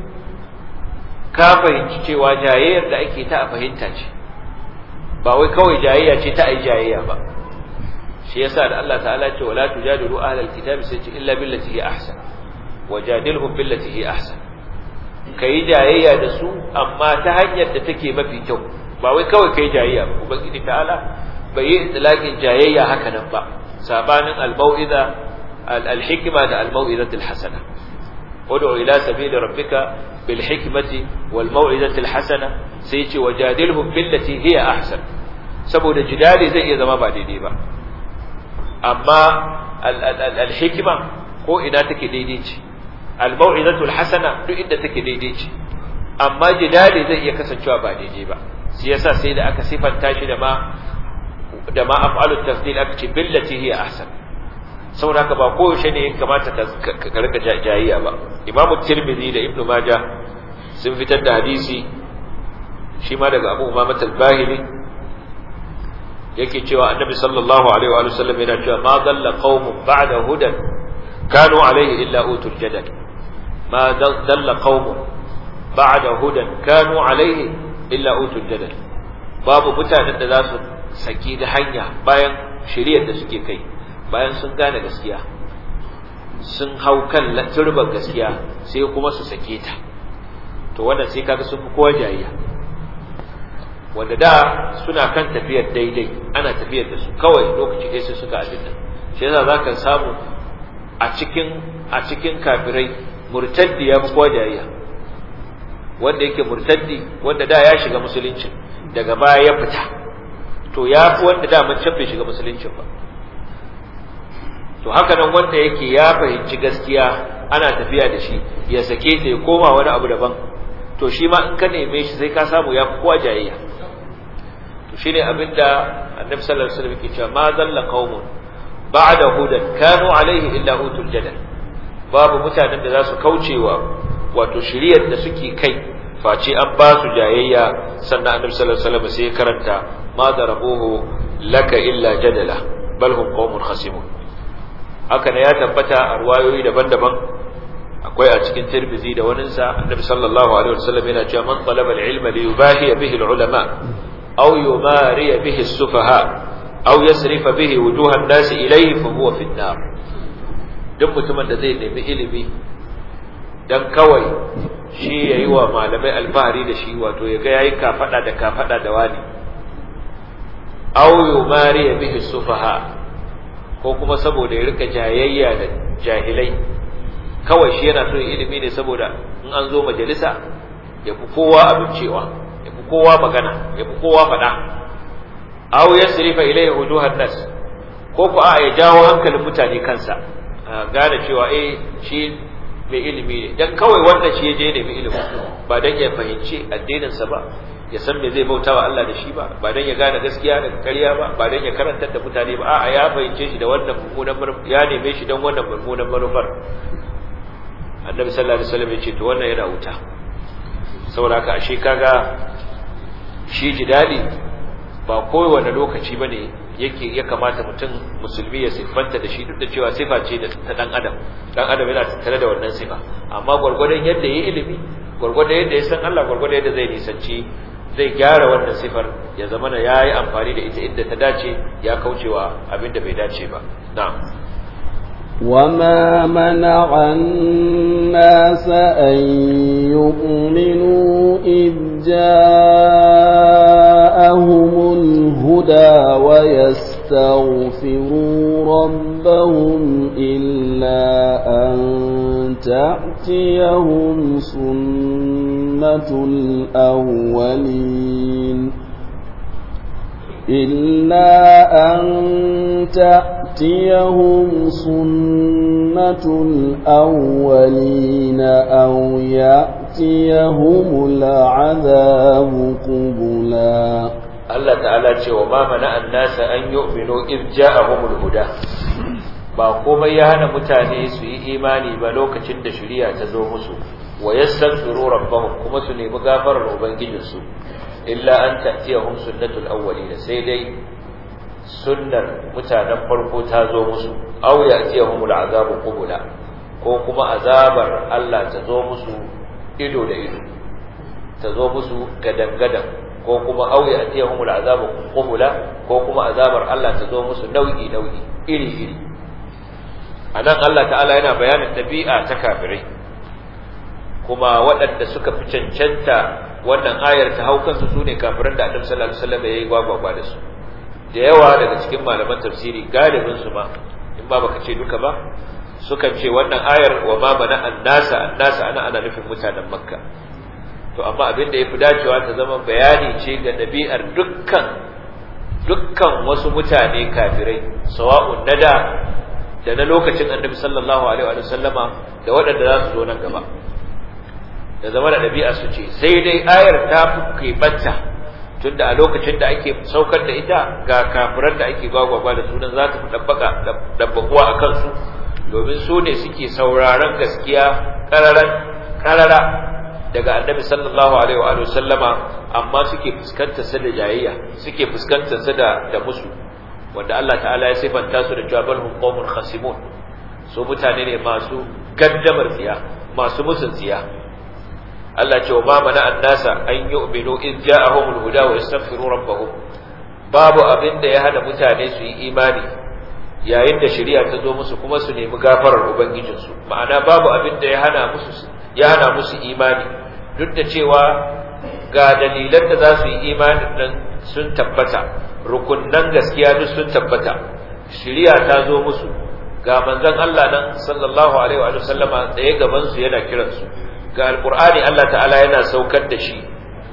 ka fahimci cewa jayayyar da ake ta a fahimta ce ba wai kawai jayayya ce ta ai jayayya ba shi yasa da Allah ta'ala ce wala tujadilu ahlal kitabi sai ce illa billati hi ahsan wajadilhum billati hi ahsan kai jayayya da su amma ta hanyar da take mafi kyau ba wai kawai kai jayayya ba ubangiji ta'ala bai yi itlaqin jayayya haka nan ba sabanin al-mau'iza al-hikma da al-mau'izatu al-hasana ud'u ila sabili rabbika bil hikmati wal mau'izati al-hasana sai ce wajadilhum billati hiya ahsan saboda jidali zai iya zama ba daidai ba amma al-hikma ko ina take daidai ce al-mau'izatu al-hasana duk inda take daidai ce amma jidali zai iya kasancewa ba daidai ba shi yasa sai da aka sifanta shi da ma da ma af'alu tafdil aka ce billati hiya ahsan saboda haka ba koyaushe ne ya kamata ka rika jayayya ba imam tirmidhi da ibnu majah sun fitar da hadisi shi ma daga abu umama al-bahili yake cewa annabi sallallahu alaihi wa sallam yana cewa ma dalla qaumun ba'da hudan kanu alaihi illa utul jadal ma dalla qaumun ba'da hudan kanu alaihi illa utul jadal babu mutanen da za su saki da hanya bayan shiriyar da suke kai bayan sun gane gaskiya sun hau kan turban gaskiya sai kuma su sake ta to wannan sai kaga sun fi kowa jayayya wanda da suna kan tafiyar daidai ana tafiyar da su kawai lokaci ɗaya sai suka abin nan shi yasa zaka samu a cikin a cikin kafirai murtaddi ya fi kowa jayayya wanda yake murtaddi wanda da ya shiga musulunci daga baya ya fita to ya fi wanda da mun can bai shiga musulunci ba to haka nan wanda yake ya fahimci gaskiya ana tafiya da shi ya sake ta ya koma wani abu daban to shi ma in ka neme shi sai ka samu ya fi kowa jayayya to shine abinda annabi sallallahu alaihi wasallam yake cewa ma dalla qaumun ba'da hudan kanu alaihi illa utul jadal babu mutanen da za su kaucewa wato shiriyar da suke kai face an ba su jayayya sannan annabi sallallahu alaihi wasallam sai karanta ma darabuhu laka illa jadala bal hum qaumun khasimun haka ne ya tabbata a ruwayoyi daban-daban akwai a cikin tirmizi da wani sa annabi sallallahu alaihi wasallam yana cewa man talaba al-ilma li yubahi bihi al-ulama aw yumari bihi as-sufaha aw yasrifa bihi wujuha an-nas ilayhi fa huwa fi an-nar duk mutumin da zai nemi ilimi dan kawai shi yayi wa malamai alfahari da shi wato ya ga yayi kafada da kafada da wani aw yumari bihi sufaha ko kuma saboda ya rika jayayya da jahilai kawai shi yana so ilimi ne saboda in an zo majalisa ya fi kowa abincewa ya fi kowa magana ya fi kowa faɗa aw yasrifa ilayhi wujuhan nas ko ko a ya jawo hankalin mutane kansa gane cewa eh shi mai ilimi ne dan kawai wanda shi je ne mai ilimi ba dan ya fahimci addinin sa ba ya san me zai bautawa Allah da shi ba ba dan ya gane gaskiya da ƙarya ba ba dan ya karantar da mutane ba a'a ya fahimce shi da wannan mummunan ya neme shi dan wannan mummunan manufar annabi sallallahu alaihi wasallam ya ce to wannan yana wuta saboda haka ashe kaga shi jidali ba kowane lokaci bane yake ya kamata mutum musulmi ya siffanta da shi duk da cewa sifa ce ta dan adam dan adam yana tattare da wannan sifa amma gurgurdan yadda yayi ilimi gurgurdan yadda ya san Allah gurgurdan yadda zai nisanci zai gyara wannan sifar ya zama na yayi amfani da ita inda ta dace ya kaucewa abinda bai dace ba na'am وما منع الناس أن يؤمنوا إذ جاءهم الهدى ويستغفروا ربهم إلا أن تأتيهم سنة الأولين إلا أن تأتيهم سنة الأولين أو يأتيهم العذاب قبلا Allah ta'ala ce wa ma mana annasa an yu'minu id ja'ahumul huda ba komai ya hana mutane su yi imani ba lokacin da shari'a ta zo musu wa yastaghfiru rabbahum kuma su nemi gafarar ubangijinsu illa an ta'tiyahum sunnatul awwalin sai dai sunnar mutanen farko ta zo musu aw ya'tiyahumul azabu qubula ko kuma azabar Allah ta zo musu ido da ido ta zo musu gadan-gadan ko kuma aw ya'tiyahumul azabu qubula ko kuma azabar Allah ta zo musu nau'i nau'i iri iri anan Allah ta'ala yana bayanin dabi'a ta kafirai kuma waɗanda suka fi cancanta wannan ayar ta hau kansu su ne kafiran da annabi sallallahu alaihi wasallam ya yi gwagwagwa da su da yawa daga cikin malaman tafsiri galibin su ma in ba baka ce duka ba sukan ce wannan ayar wa ma mana annasa annasa ana ana nufin mutanen makka to amma abin da yafi dacewa ta zama bayani ce ga dabi'ar dukkan dukkan wasu mutane kafirai sawa'un nada da na lokacin annabi sallallahu alaihi wa sallama da waɗanda za su zo nan gaba da zama da ɗabi'a su ce sai dai ayar ta fi keɓanta tunda a lokacin da ake saukar da ita ga kafiran da ake gwagwagwa da sunan za ta fi ɗabbaƙuwa a kansu domin su ne suke sauraron gaskiya ƙarara daga annabi sallallahu alaihi wa sallama amma suke fuskantar sa da jayayya suke fuskantar sa da da musu wanda Allah ta'ala ya sifanta su da cewa balhum qaumun khasimun su mutane ne masu gaddamar tsiya masu musun tsiya Allah ce wa ma mana annasa an yu'minu in ja'ahumul huda wa yastaghfiru rabbahum babu abin da ya hana mutane su yi imani yayin da shari'a ta zo musu kuma su nemi gafarar ubangijinsu ma'ana babu abin da ya hana musu ya hana musu imani duk da cewa ga dalilan da za su yi imanin nan sun tabbata rukunnan gaskiya duk sun tabbata shari'a ta zo musu ga manzon Allah nan sallallahu alaihi wa sallama tsaye gaban su yana kiransu ga alkur'ani Allah ta'ala yana saukar da shi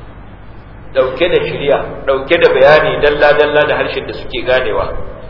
dauke da shirya dauke da bayani dalla-dalla da harshen da suke ganewa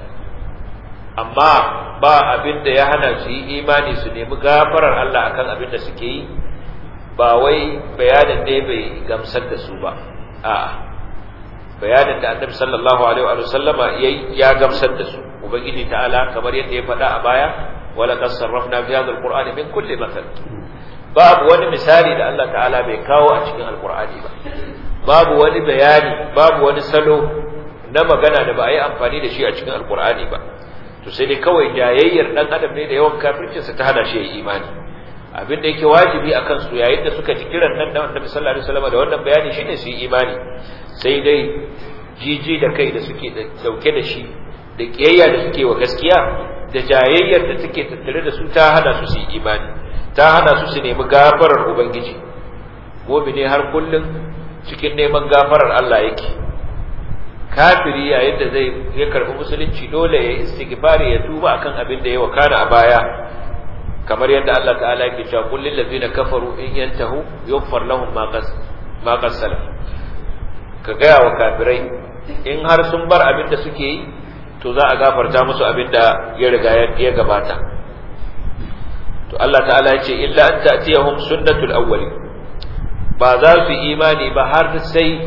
amma ba abin da ya hana su yi imani su nemi gafarar Allah akan abin da suke yi ba wai bayanin da bai gamsar da su ba a'a bayanin da annabi sallallahu alaihi wa sallama ya gamsar da su ubangiji ta'ala kamar yadda ya faɗa a baya wala qad sarrafna fi hadha alqur'ani min kulli mathal babu wani misali da Allah ta'ala bai kawo a cikin alkur'ani ba babu wani bayani babu wani salo na magana da ba a yi amfani da shi a cikin alkur'ani ba to sai dai kawai jayayyar dan adam ne da yawan kafircinsa ta hana shi ya imani abin da yake wajibi akan su yayin da suka ji kiran nan da Annabi sallallahu alaihi wasallam da wannan bayani shine su yi imani sai dai jiji da kai da suke dauke da shi da kiyayya da suke wa gaskiya da jayayyar da take tattare da su ta hana su su yi imani ta hana su su nemi gafarar ubangiji ne har kullum cikin neman gafarar Allah yake kafiri yayin da zai ya karbi musulunci dole ya istighfari ya tuba akan abin da ya wakana a baya kamar yadda Allah ta'ala yake cewa kullil ladzina kafaru in yantahu yughfar lahum ma qas ma qas ka ga wa kafirai in har sun bar abin da suke yi to za a gafarta musu abin da ya riga ya gabata to Allah ta'ala ya ce illa an ta'tiyahum sunnatul awwali ba za su imani ba har sai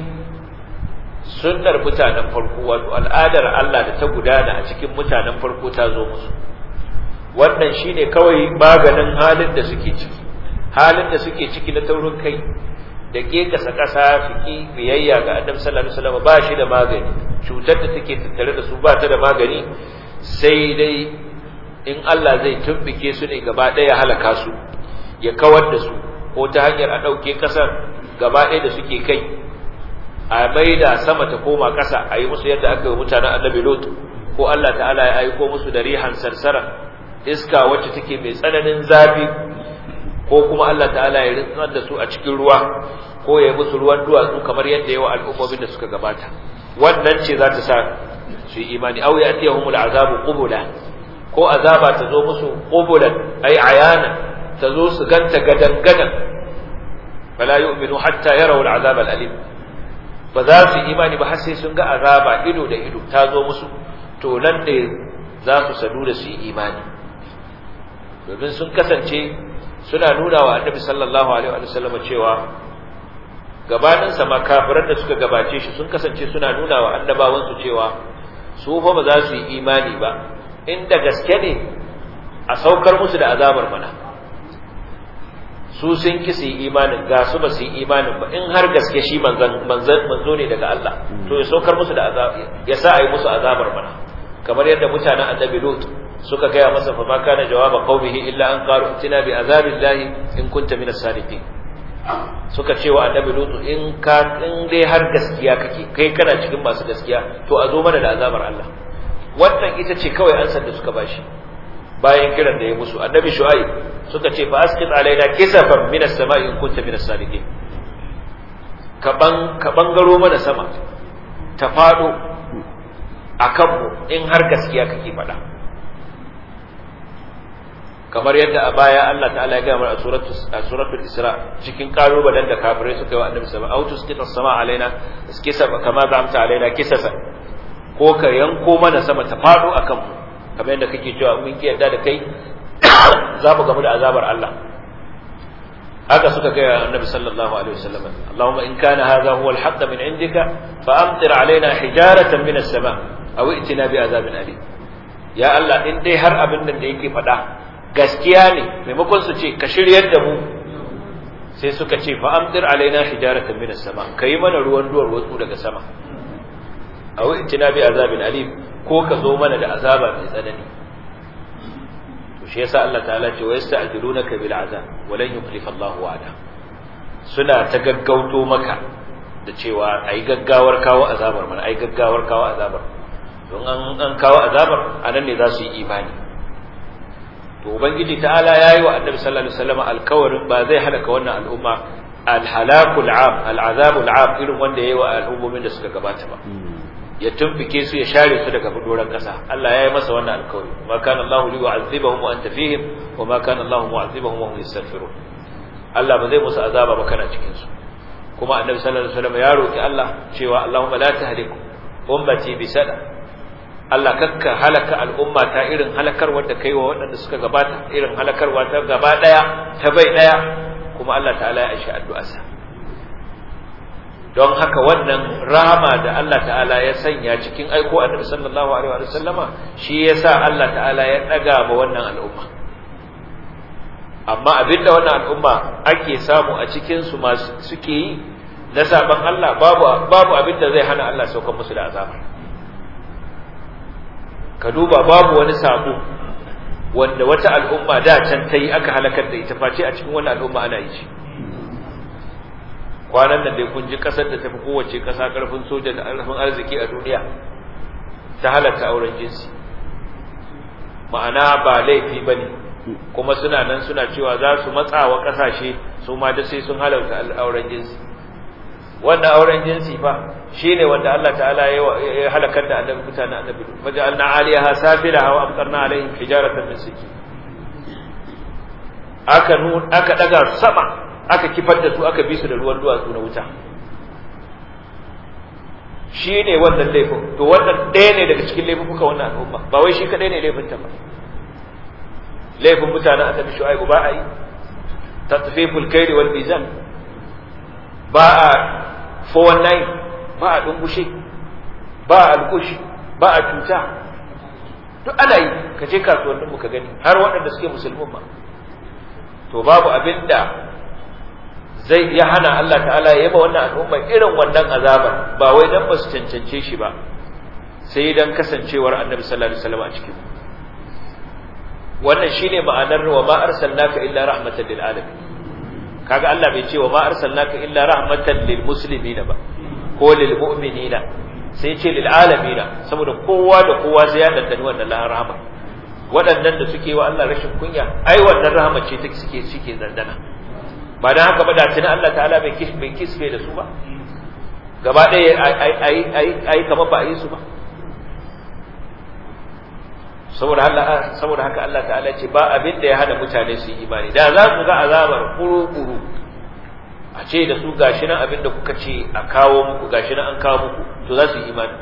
sunnar mutanen farko wato al'adar Allah da ta gudana a cikin mutanen farko ta zo musu wannan shine kawai maganin halin da suke ciki halin da suke ciki na taurin kai da ke kasa kasa fiki biyayya ga Annabi sallallahu alaihi wasallam ba shi da magani cutar da take tattare da su ba ta da magani sai dai in Allah zai tumbike su ne gaba ɗaya halaka su ya kawar da su ko ta hanyar a ɗauke ƙasar gaba ɗaya da suke kai a maida sama ta koma ƙasa a yi musu yadda aka yi mutanen annabi lot ko Allah ta'ala ya aiko musu da rihan sarsara iska wacce take mai tsananin zafi ko kuma Allah ta'ala ya rintsar da su a cikin ruwa ko ya yi musu ruwan duwatsu kamar yadda yawa al'ummomin da suka gabata wannan ce za ta sa su yi imani au ya atiyahumul azabu qubula ko azaba ta zo musu qubulan ay ayana ta zo su ganta gadan gadan fala yu'minu hatta yarawu al'azab al'alim ba za su imani ba har sai sun ga azaba ido da ido ta zo musu to nan ne za su sadu da su yi imani domin sun kasance suna nuna wa annabi sallallahu alaihi wa sallam cewa gabanin sa ma kafiran da suka gabace shi sun kasance suna nuna wa annabawan su cewa su fa ba za su yi imani ba inda gaske ne a saukar musu da azabar mana su sun ki su yi imanin ga su ba su yi imanin ba in har gaske shi manzan manzo ne daga Allah to ya saukar musu da azab ya sa ayi musu azabar mana kamar yadda mutanen annabi Lut suka gaya masa fa ma kana jawaba qaumihi illa an qalu itina bi azabillahi in kunta minas sadiqin suka ce wa annabi Lut in ka in dai har gaskiya kake kai kana cikin masu gaskiya to a zo mana da azabar Allah wannan ita ce kawai ansar da suka bashi bayan kiran da ya musu annabi shu'aib suka ce fa asqit alaina kisafan min as-sama'i in kunta min as-sadiqin ka ban ka bangaro mana sama ta fado akan mu in har gaskiya kake faɗa kamar yadda a baya Allah ta'ala ya ga mana a suratul a suratul isra cikin kalubalen da kafirai suka yi wa annabi sallallahu alaihi wasallam autus qita sama alaina kisaba kama zamta alaina kisasa ko ka yanko mana sama ta fado akan mu kamar yadda kake cewa mun ki yarda da kai za mu gamu da azabar Allah haka suka ga annabi sallallahu alaihi wasallam Allahumma in kana hadha huwa al-haqq min indika fa amtir alaina hijaratan min as-sama aw itina bi azabin alim ya Allah in dai har abin nan da yake faɗa gaskiya ne maimakon su ce ka shiryar da mu sai suka ce fa amtir alaina hijaratan min as-sama kai mana ruwan duwar watsu daga sama aw itina bi azabin alim ko ka zo mana da azaba mai tsanani to shi yasa Allah ta'ala ce wa yasta'jilunaka bil azab wa lan yukhlifa Allahu wa'ada suna ta gaggauto maka da cewa ai gaggawar kawo azabar mana ai gaggawar kawo azabar don an an kawo azabar anan ne za su yi imani to ubangiji ta'ala yayi wa annabi sallallahu alaihi wasallam alkawarin ba zai halaka wannan al'umma alhalakul am al'azabul am irin wanda yayi wa al'ummomin da suka gabata ba ya tumfike su ya share su daga doron kasa Allah ya yi masa wannan alkawari ma kana Allahu li yu'azzibahum wa anta fihim wa ma kana Allahu mu'azzibahum wa hum yastaghfirun Allah ba zai musu azaba ba kana cikin su kuma annabi sallallahu alaihi wasallam ya roki Allah cewa Allahumma la tahlik ummati bi sada Allah kakka halaka al'umma ta irin halakar wanda kai wa waɗanda suka gabata irin halakarwa ta gaba daya ta bai daya kuma Allah ta'ala ya aishi addu'arsa don haka wannan rahama da Allah ta'ala ya sanya cikin aiko annabi sallallahu alaihi wa sallama shi yasa Allah ta'ala ya daga ba wannan al'umma amma abinda wannan al'umma ake samu a cikin su masu suke yi na saban Allah babu babu abinda zai hana Allah saukar musu da azaba ka duba babu wani sabo wanda wata al'umma da can ta yi aka halakar da ita face a cikin wannan al'umma ana yi shi kwanan nan dai kun ji kasar da tafi kowace kasa karfin soja da karfin arziki a duniya ta halatta auren jinsi ma'ana ba laifi ba ne kuma suna nan suna cewa za su matsa wa ƙasashe su ma da sai sun halarta auren jinsi wannan auren jinsi fa shi ne wanda Allah ta'ala ya halakar da annabi mutanen annabi maja'alna aliyaha safilaha wa amtarna alaihim hijaratan min sijil aka nun aka daga sama aka kifar da su aka bi su da ruwan duwatsu na wuta shi ne wannan laifin to wannan ɗaya ne daga cikin laifuka wannan al'umma ba wai shi kaɗai ne laifin ta ba laifin mutanen annabi shu'aibu ba a yi tatfiful kairi wal mizan ba a 419 ba a dungushe ba a alkushi ba a cuta duk ana yi ka je kasuwannin mu ka gani har waɗanda suke musulmin ma to babu abin da zai ya hana Allah ta'ala ya yaba wannan al'umma irin wannan azabar ba wai dan ba su cancance shi ba sai dan kasancewar annabi sallallahu alaihi wasallam a cikin wannan shine ma'anar wa ma arsalnaka illa rahmatan lil alamin kaga Allah bai ce wa ma arsalnaka illa rahmatan lil muslimina ba ko lil mu'minina sai ce lil alamina saboda kowa da kowa sai ya dandani wannan rahama waɗannan da suke wa Allah rashin kunya ai wannan rahama ce take suke suke dandana ba dan haka ba da tuni Allah ta'ala bai kish bai kisfe da su ba gaba ɗaya ai ai ai ai kamar ba a yi su ba saboda Allah saboda haka Allah ta'ala ce ba abin da ya hada mutane su yi imani da za ku ga azabar kuru-kuru a ce da su gashi nan abin da kuka ce a kawo muku gashi nan an kawo muku to za su yi imani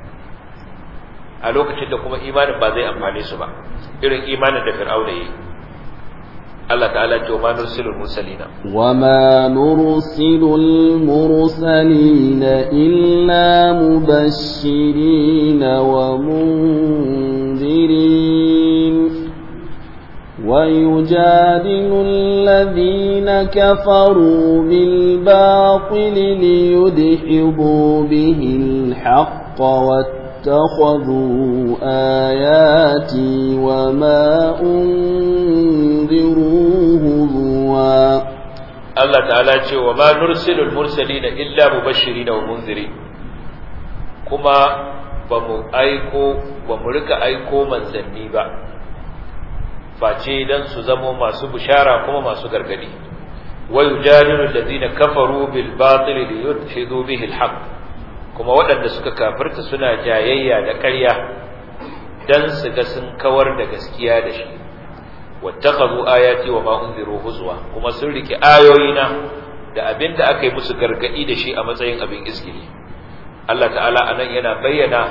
a lokacin da kuma imanin ba zai amfane su ba irin imanin da fir'auna yi Allah ta'ala ce wa ma nursilul mursalina wa ma nursilul mursalina illa mubashirin wa munzirin ويجادل الذين كفروا بالباطل ليدحضوا به الحق واتخذوا آياتي وما أنذروا هزوا الله تعالى وما نرسل المرسلين إلا مبشرين ومنذرين كما bamu aiko bamu rika aiko manzanni ba face dan su zamo masu bishara kuma masu gargadi wa yujadilu alladhina kafaru bil batil li yudhidu bihi al haqq kuma waɗanda suka kafirta suna jayayya da ƙarya dan su ga sun kawar da gaskiya da shi wattakhadhu ayati wa ma unziru huzwa kuma sun rike ayoyina da abinda aka yi musu gargadi da shi a matsayin abin iskili Allah ta'ala anan yana bayyana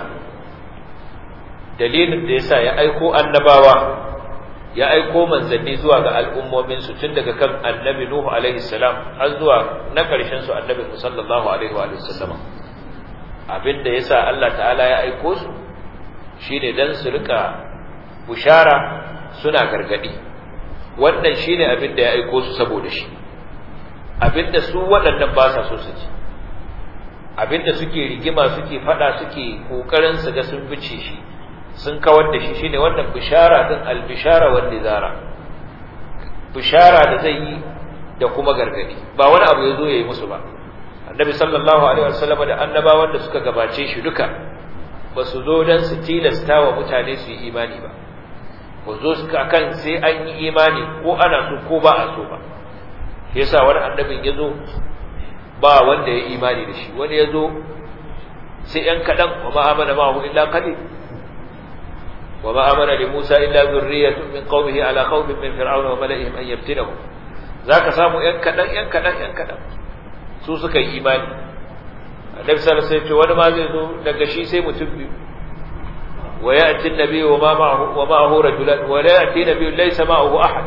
dalilin da yasa ya aiko annabawa ya aiko manzanni zuwa ga al'ummominsu tun daga kan annabi Nuhu alaihi salam har zuwa na ƙarshen su annabi sallallahu alaihi wa sallama abinda yasa Allah ta'ala ya aiko su shine dan su rika bushara suna gargadi wannan shine abinda ya aiko su saboda shi abinda su waɗannan ba sa so su ji abinda suke rigima suke fada suke kokarin su ga sun bice shi sun kawar da shi shine wannan bishara din albishara wal nizara bishara da zai yi da kuma gargadi ba wani abu yazo yayi musu ba annabi sallallahu alaihi wasallam da annabawan da suka gabace shi duka ba su zo dan su tilasta wa mutane su yi imani ba ba zo suka kan sai an yi imani ko ana so ko ba a so ba yasa wani annabin yazo ba wanda ya imani da shi wani yazo sai yan kadan wa ma amana ma'ahu illa qalil وما آمن لموسى إلا ذرية من قومه على خوف من فرعون وملئهم أن يفتنهم ذاك سامو ينكدن ينكدن ينكدن su suka yi imani annabi sallallahu alaihi wasallam wani ma zai zo daga shi sai mutum biyu wa ya'ti an-nabi wa ma ma'ahu wa ma'ahu rajulan wa la ya'ti nabiyyun laysa ma'ahu ahad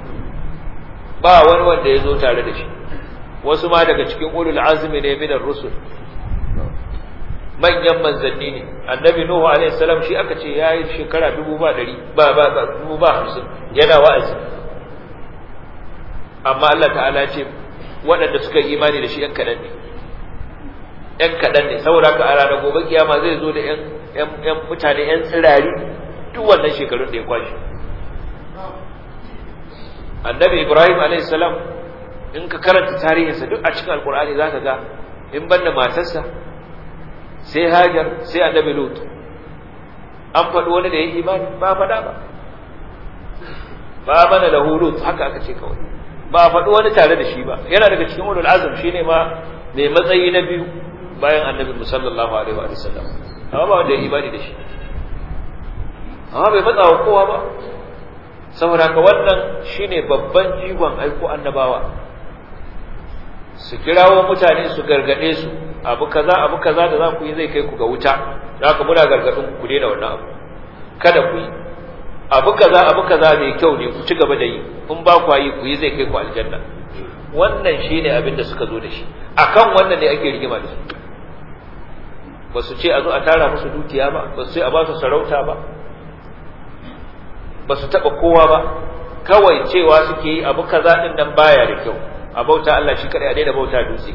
ba wani wanda ya zo tare da shi wasu ma daga cikin ulul azmi ne min ar-rusul manyan manzanni ne annabi nuhu alaihi salam shi aka ce yayi shekara dubu ba dari ba ba dubu ba hamsin yana wa'azi amma Allah ta'ala ce waɗanda suka yi imani da shi ‘yan kaɗan ne ‘yan kaɗan ne saboda ka a ranar gobe kiyama zai zo da ‘yan mutane ‘yan tsirari duk wannan shekarun da ya kwashe annabi ibrahim alaihi salam in ka karanta tarihinsa duk a cikin alkur'ani za ka ga in banda matarsa sai hajar sai annabi lut an faɗi wani da ya imani ba faɗa ba ba mana lahu lut haka aka ce kawai ba a faɗi wani tare da shi ba yana daga cikin ulul azm shine ma mai matsayi na biyu bayan annabi sallallahu alaihi wa sallam amma ba wanda ya imani da shi amma bai matsa wa kowa ba saboda haka wannan shine babban jigon aiko annabawa su kirawo mutane su gargade su abu kaza abu kaza da za ku yi zai kai ku ga wuta za ka muna gargadin ku daina wannan abu kada ku yi abu kaza abu kaza mai kyau ne ku ci gaba da yi in ba ku yi ku yi zai kai ku aljanna wannan shine abin da suka zo da shi akan wannan ne ake rigima da su ba su ce a zo a tara musu dukiya ba ba su ce a ba su sarauta ba ba su taɓa kowa ba kawai cewa suke yi abu kaza ɗin nan baya da kyau a bauta Allah shi kaɗai a daina bauta dutse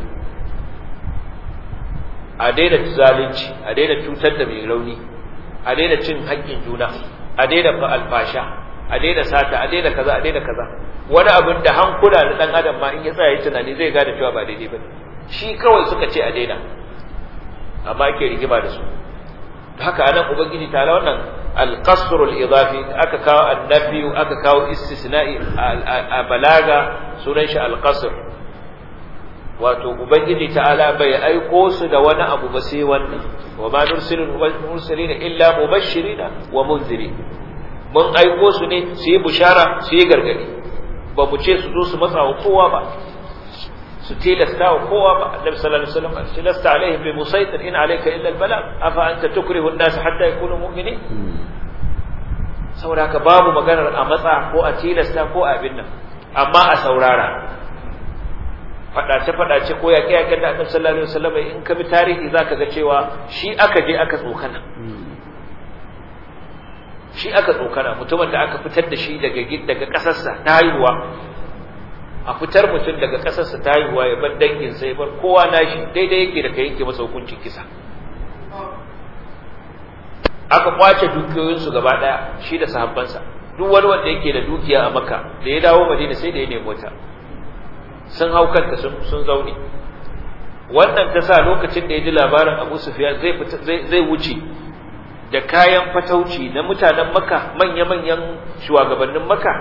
a daina zalunci a daina cutar da mai rauni a daina cin haƙƙin juna a daina alfasha a daina sata a daina kaza a daina kaza wani abin da hankula na ɗan adam ma in ya tsaya tunani zai gane cewa ba daidai ba shi kawai suka ce a daina amma ake rigima da su haka anan ubangiji ta wannan القصر الإضافي aka kawo annabi aka kawo istisna'i a balaga sunan shi alqasr wato ubangiji ta'ala bai aiko su da wani abu ba sai wannan wa ma nursilul mursalin illa mubashirina wa munzirin mun aiko su ne su yi bushara su yi gargadi ba mu ce su zo su matsa wa kowa ba su tilasta wa kowa ba annabi sallallahu alaihi wasallam tilasta alaihim bi musaitir in alayka illa albalag afa anta tukrihu an-nas hatta yakunu mu'minin saboda haka babu maganar a matsa ko a tilasta ko a abin nan amma a saurara fadace fadace ko yaƙe yaƙen da annabi sallallahu alaihi wasallam in ka bi tarihi zaka ga cewa shi aka je aka tsokana shi aka tsokana mutumin da aka fitar da shi daga daga kasarsa ta haihuwa a fitar mutum daga ƙasarsa ta haihuwa ya bar danginsa ya bar kowa nashi daidai yake da ka yanke masa hukuncin kisa aka kwace dukiyoyinsu gaba ɗaya shi da sahabbansa duk wani wanda yake da dukiya a maka da ya dawo madina sai da ya nemi wata sun hau kanta sun zaune wannan ta sa lokacin da ya ji labarin abu sufiya zai wuce da kayan fatauci na mutanen maka manya-manyan shugabannin maka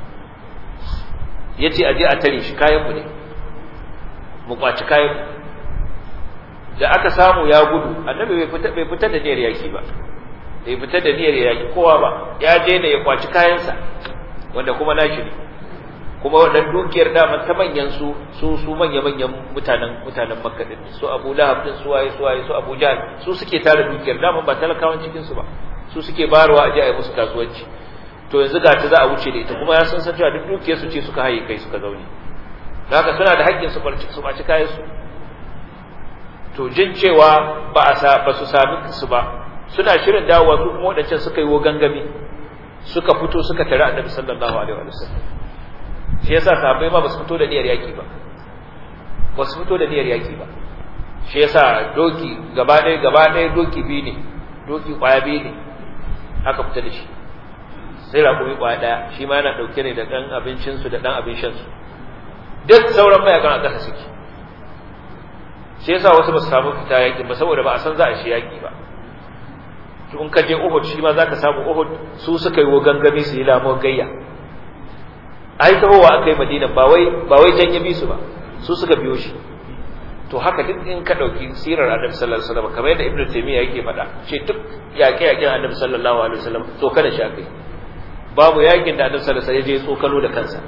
ya ce aje a tare shi kayanmu ne mu kwaci kayanmu da aka samu ya gudu annabi bai fita da niyyar yaki ba bai fita da niyyar yaki kowa ba ya je ne ya kwaci kayansa wanda kuma nashi ne kuma wannan dukiyar daman ta manyan su su su manya manyan mutanen mutanen makka din su abu lahab din su waye su waye su abu jahl su suke tara dukiyar daman ba talakawan cikin su ba su suke bayarwa aje a yi musu kasuwanci to yanzu ga ta za a wuce da ita kuma ya san san cewa duk dukiyar su ce suka haye kai suka zaune haka suna da haƙƙin su barci su baci kayan su to jin cewa ba a sa ba su sami su ba suna shirin dawowa su kuma wadancan suka yi gangami suka fito suka tare annabi sallallahu alaihi wa sallam shi yasa sahabbai ma ba su fito da niyyar yaki ba ba su fito da niyyar yaki ba shi yasa doki gaba ɗaya gaba ɗaya doki biyu ne doki ƙwaya biyu ne aka fita da shi sai raƙumi ƙwaya ɗaya shi ma yana ɗauke ne da ɗan abincinsu da ɗan abin shansu duk sauran mayakan a ƙasa suke shi yasa wasu ba su samu fita yaƙi ba saboda ba a san za a shi yaƙi ba in ka je Uhud shi ma zaka samu Uhud su suka yi gangami su yi lamon gayya ai tahowa aka yi Madina ba wai ba wai janye bi su ba su suka biyo shi to haka duk in ka dauki sirar Annabi sallallahu alaihi wasallam kamar yadda Ibn Taymiyyah yake faɗa ce duk yaƙe-yaƙen Annabi sallallahu alaihi wasallam to kada shi akai babu yakin da Annabi sallallahu alaihi wasallam ya je tsokalo da kansa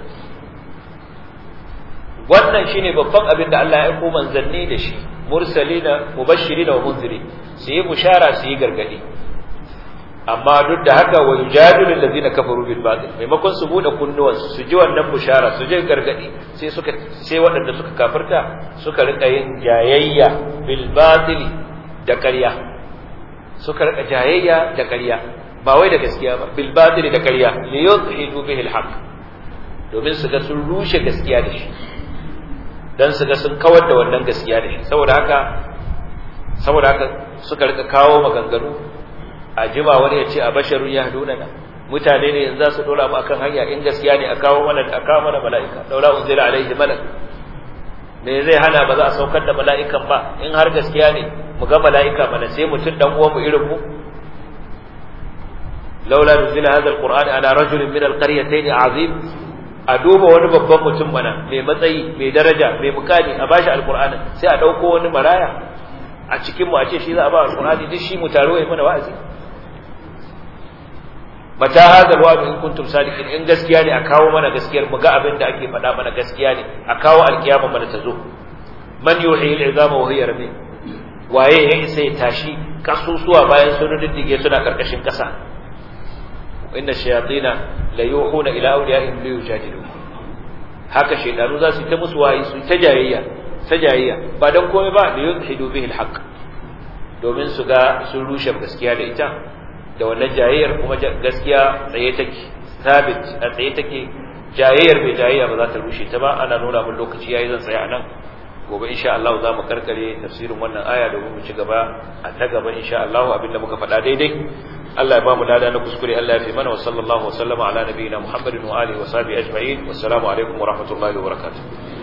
wannan shine babban abin da Allah ya aiko manzanni da shi mursalina mubashirina wa munziri su yi bushara su yi gargadi amma duk da haka wa yujadilu allazina kafaru bil batil maimakon su bude kunnuwan su ji wannan bushara su ji gargadi sai suka sai waɗanda suka kafirta suka rika yin jayayya bil batil da ƙarya suka rika jayayya da ƙarya ba wai da gaskiya ba bil batil da ƙarya li yudhidu bihi al haqq domin su ga sun rushe gaskiya da shi dan su ga sun kawar da wannan gaskiya da shi saboda haka saboda haka suka rika kawo maganganu a jima wani ya ce a basharun ya haduna na mutane ne yanzu za su dora mu akan hanya in gaskiya ne a kawo mana a kawo mana mala'ika daura unzila alaihi malak me zai hana ba za a saukar da mala'ikan ba in har gaskiya ne mu ga mala'ika mana sai mutum dan uwan mu irin mu laula nuzila hadha alquran ala rajulin min alqaryatayn azim a duba wani babban mutum mana mai matsayi mai daraja mai mukami a bashi alqur'ani sai a dauko wani maraya a cikin mu a ce shi za a ba alqur'ani duk shi mu taro yayi mana wa'azi mata hadha alwa'd in kuntum sadiqin in gaskiya ne a kawo mana gaskiyar mu ga abin da ake faɗa mana gaskiya ne a kawo alkiyama mana ta zo man yuhyi al'izama wa hiya ramim waye ya isa ya tashi kasusuwa bayan sun diddige suna karkashin kasa inna shayatina la yuhuna ila awliyaihim li yujadilu haka shaydanu za su ta musu wayi su ta jayayya ta jayayya ba dan komai ba da yuzhidu bihi alhaq domin su ga sun rushe gaskiya da ita da wannan jayayyar kuma gaskiya tsaye take sabit a tsaye take jayayyar bai jayayya ba za ta rushe ta ba ana nuna mun lokaci yayi zan tsaya anan gobe insha Allah za mu karkare tafsirin wannan aya domin mu ci gaba a ta gaba insha Allah abinda muka faɗa daidai Allah ya ba mu lada na kuskure Allah ya fi mana wa sallallahu wa sallama ala nabiyina Muhammadin wa alihi wa sahbihi ajma'in wassalamu alaikum wa rahmatullahi wa barakatuh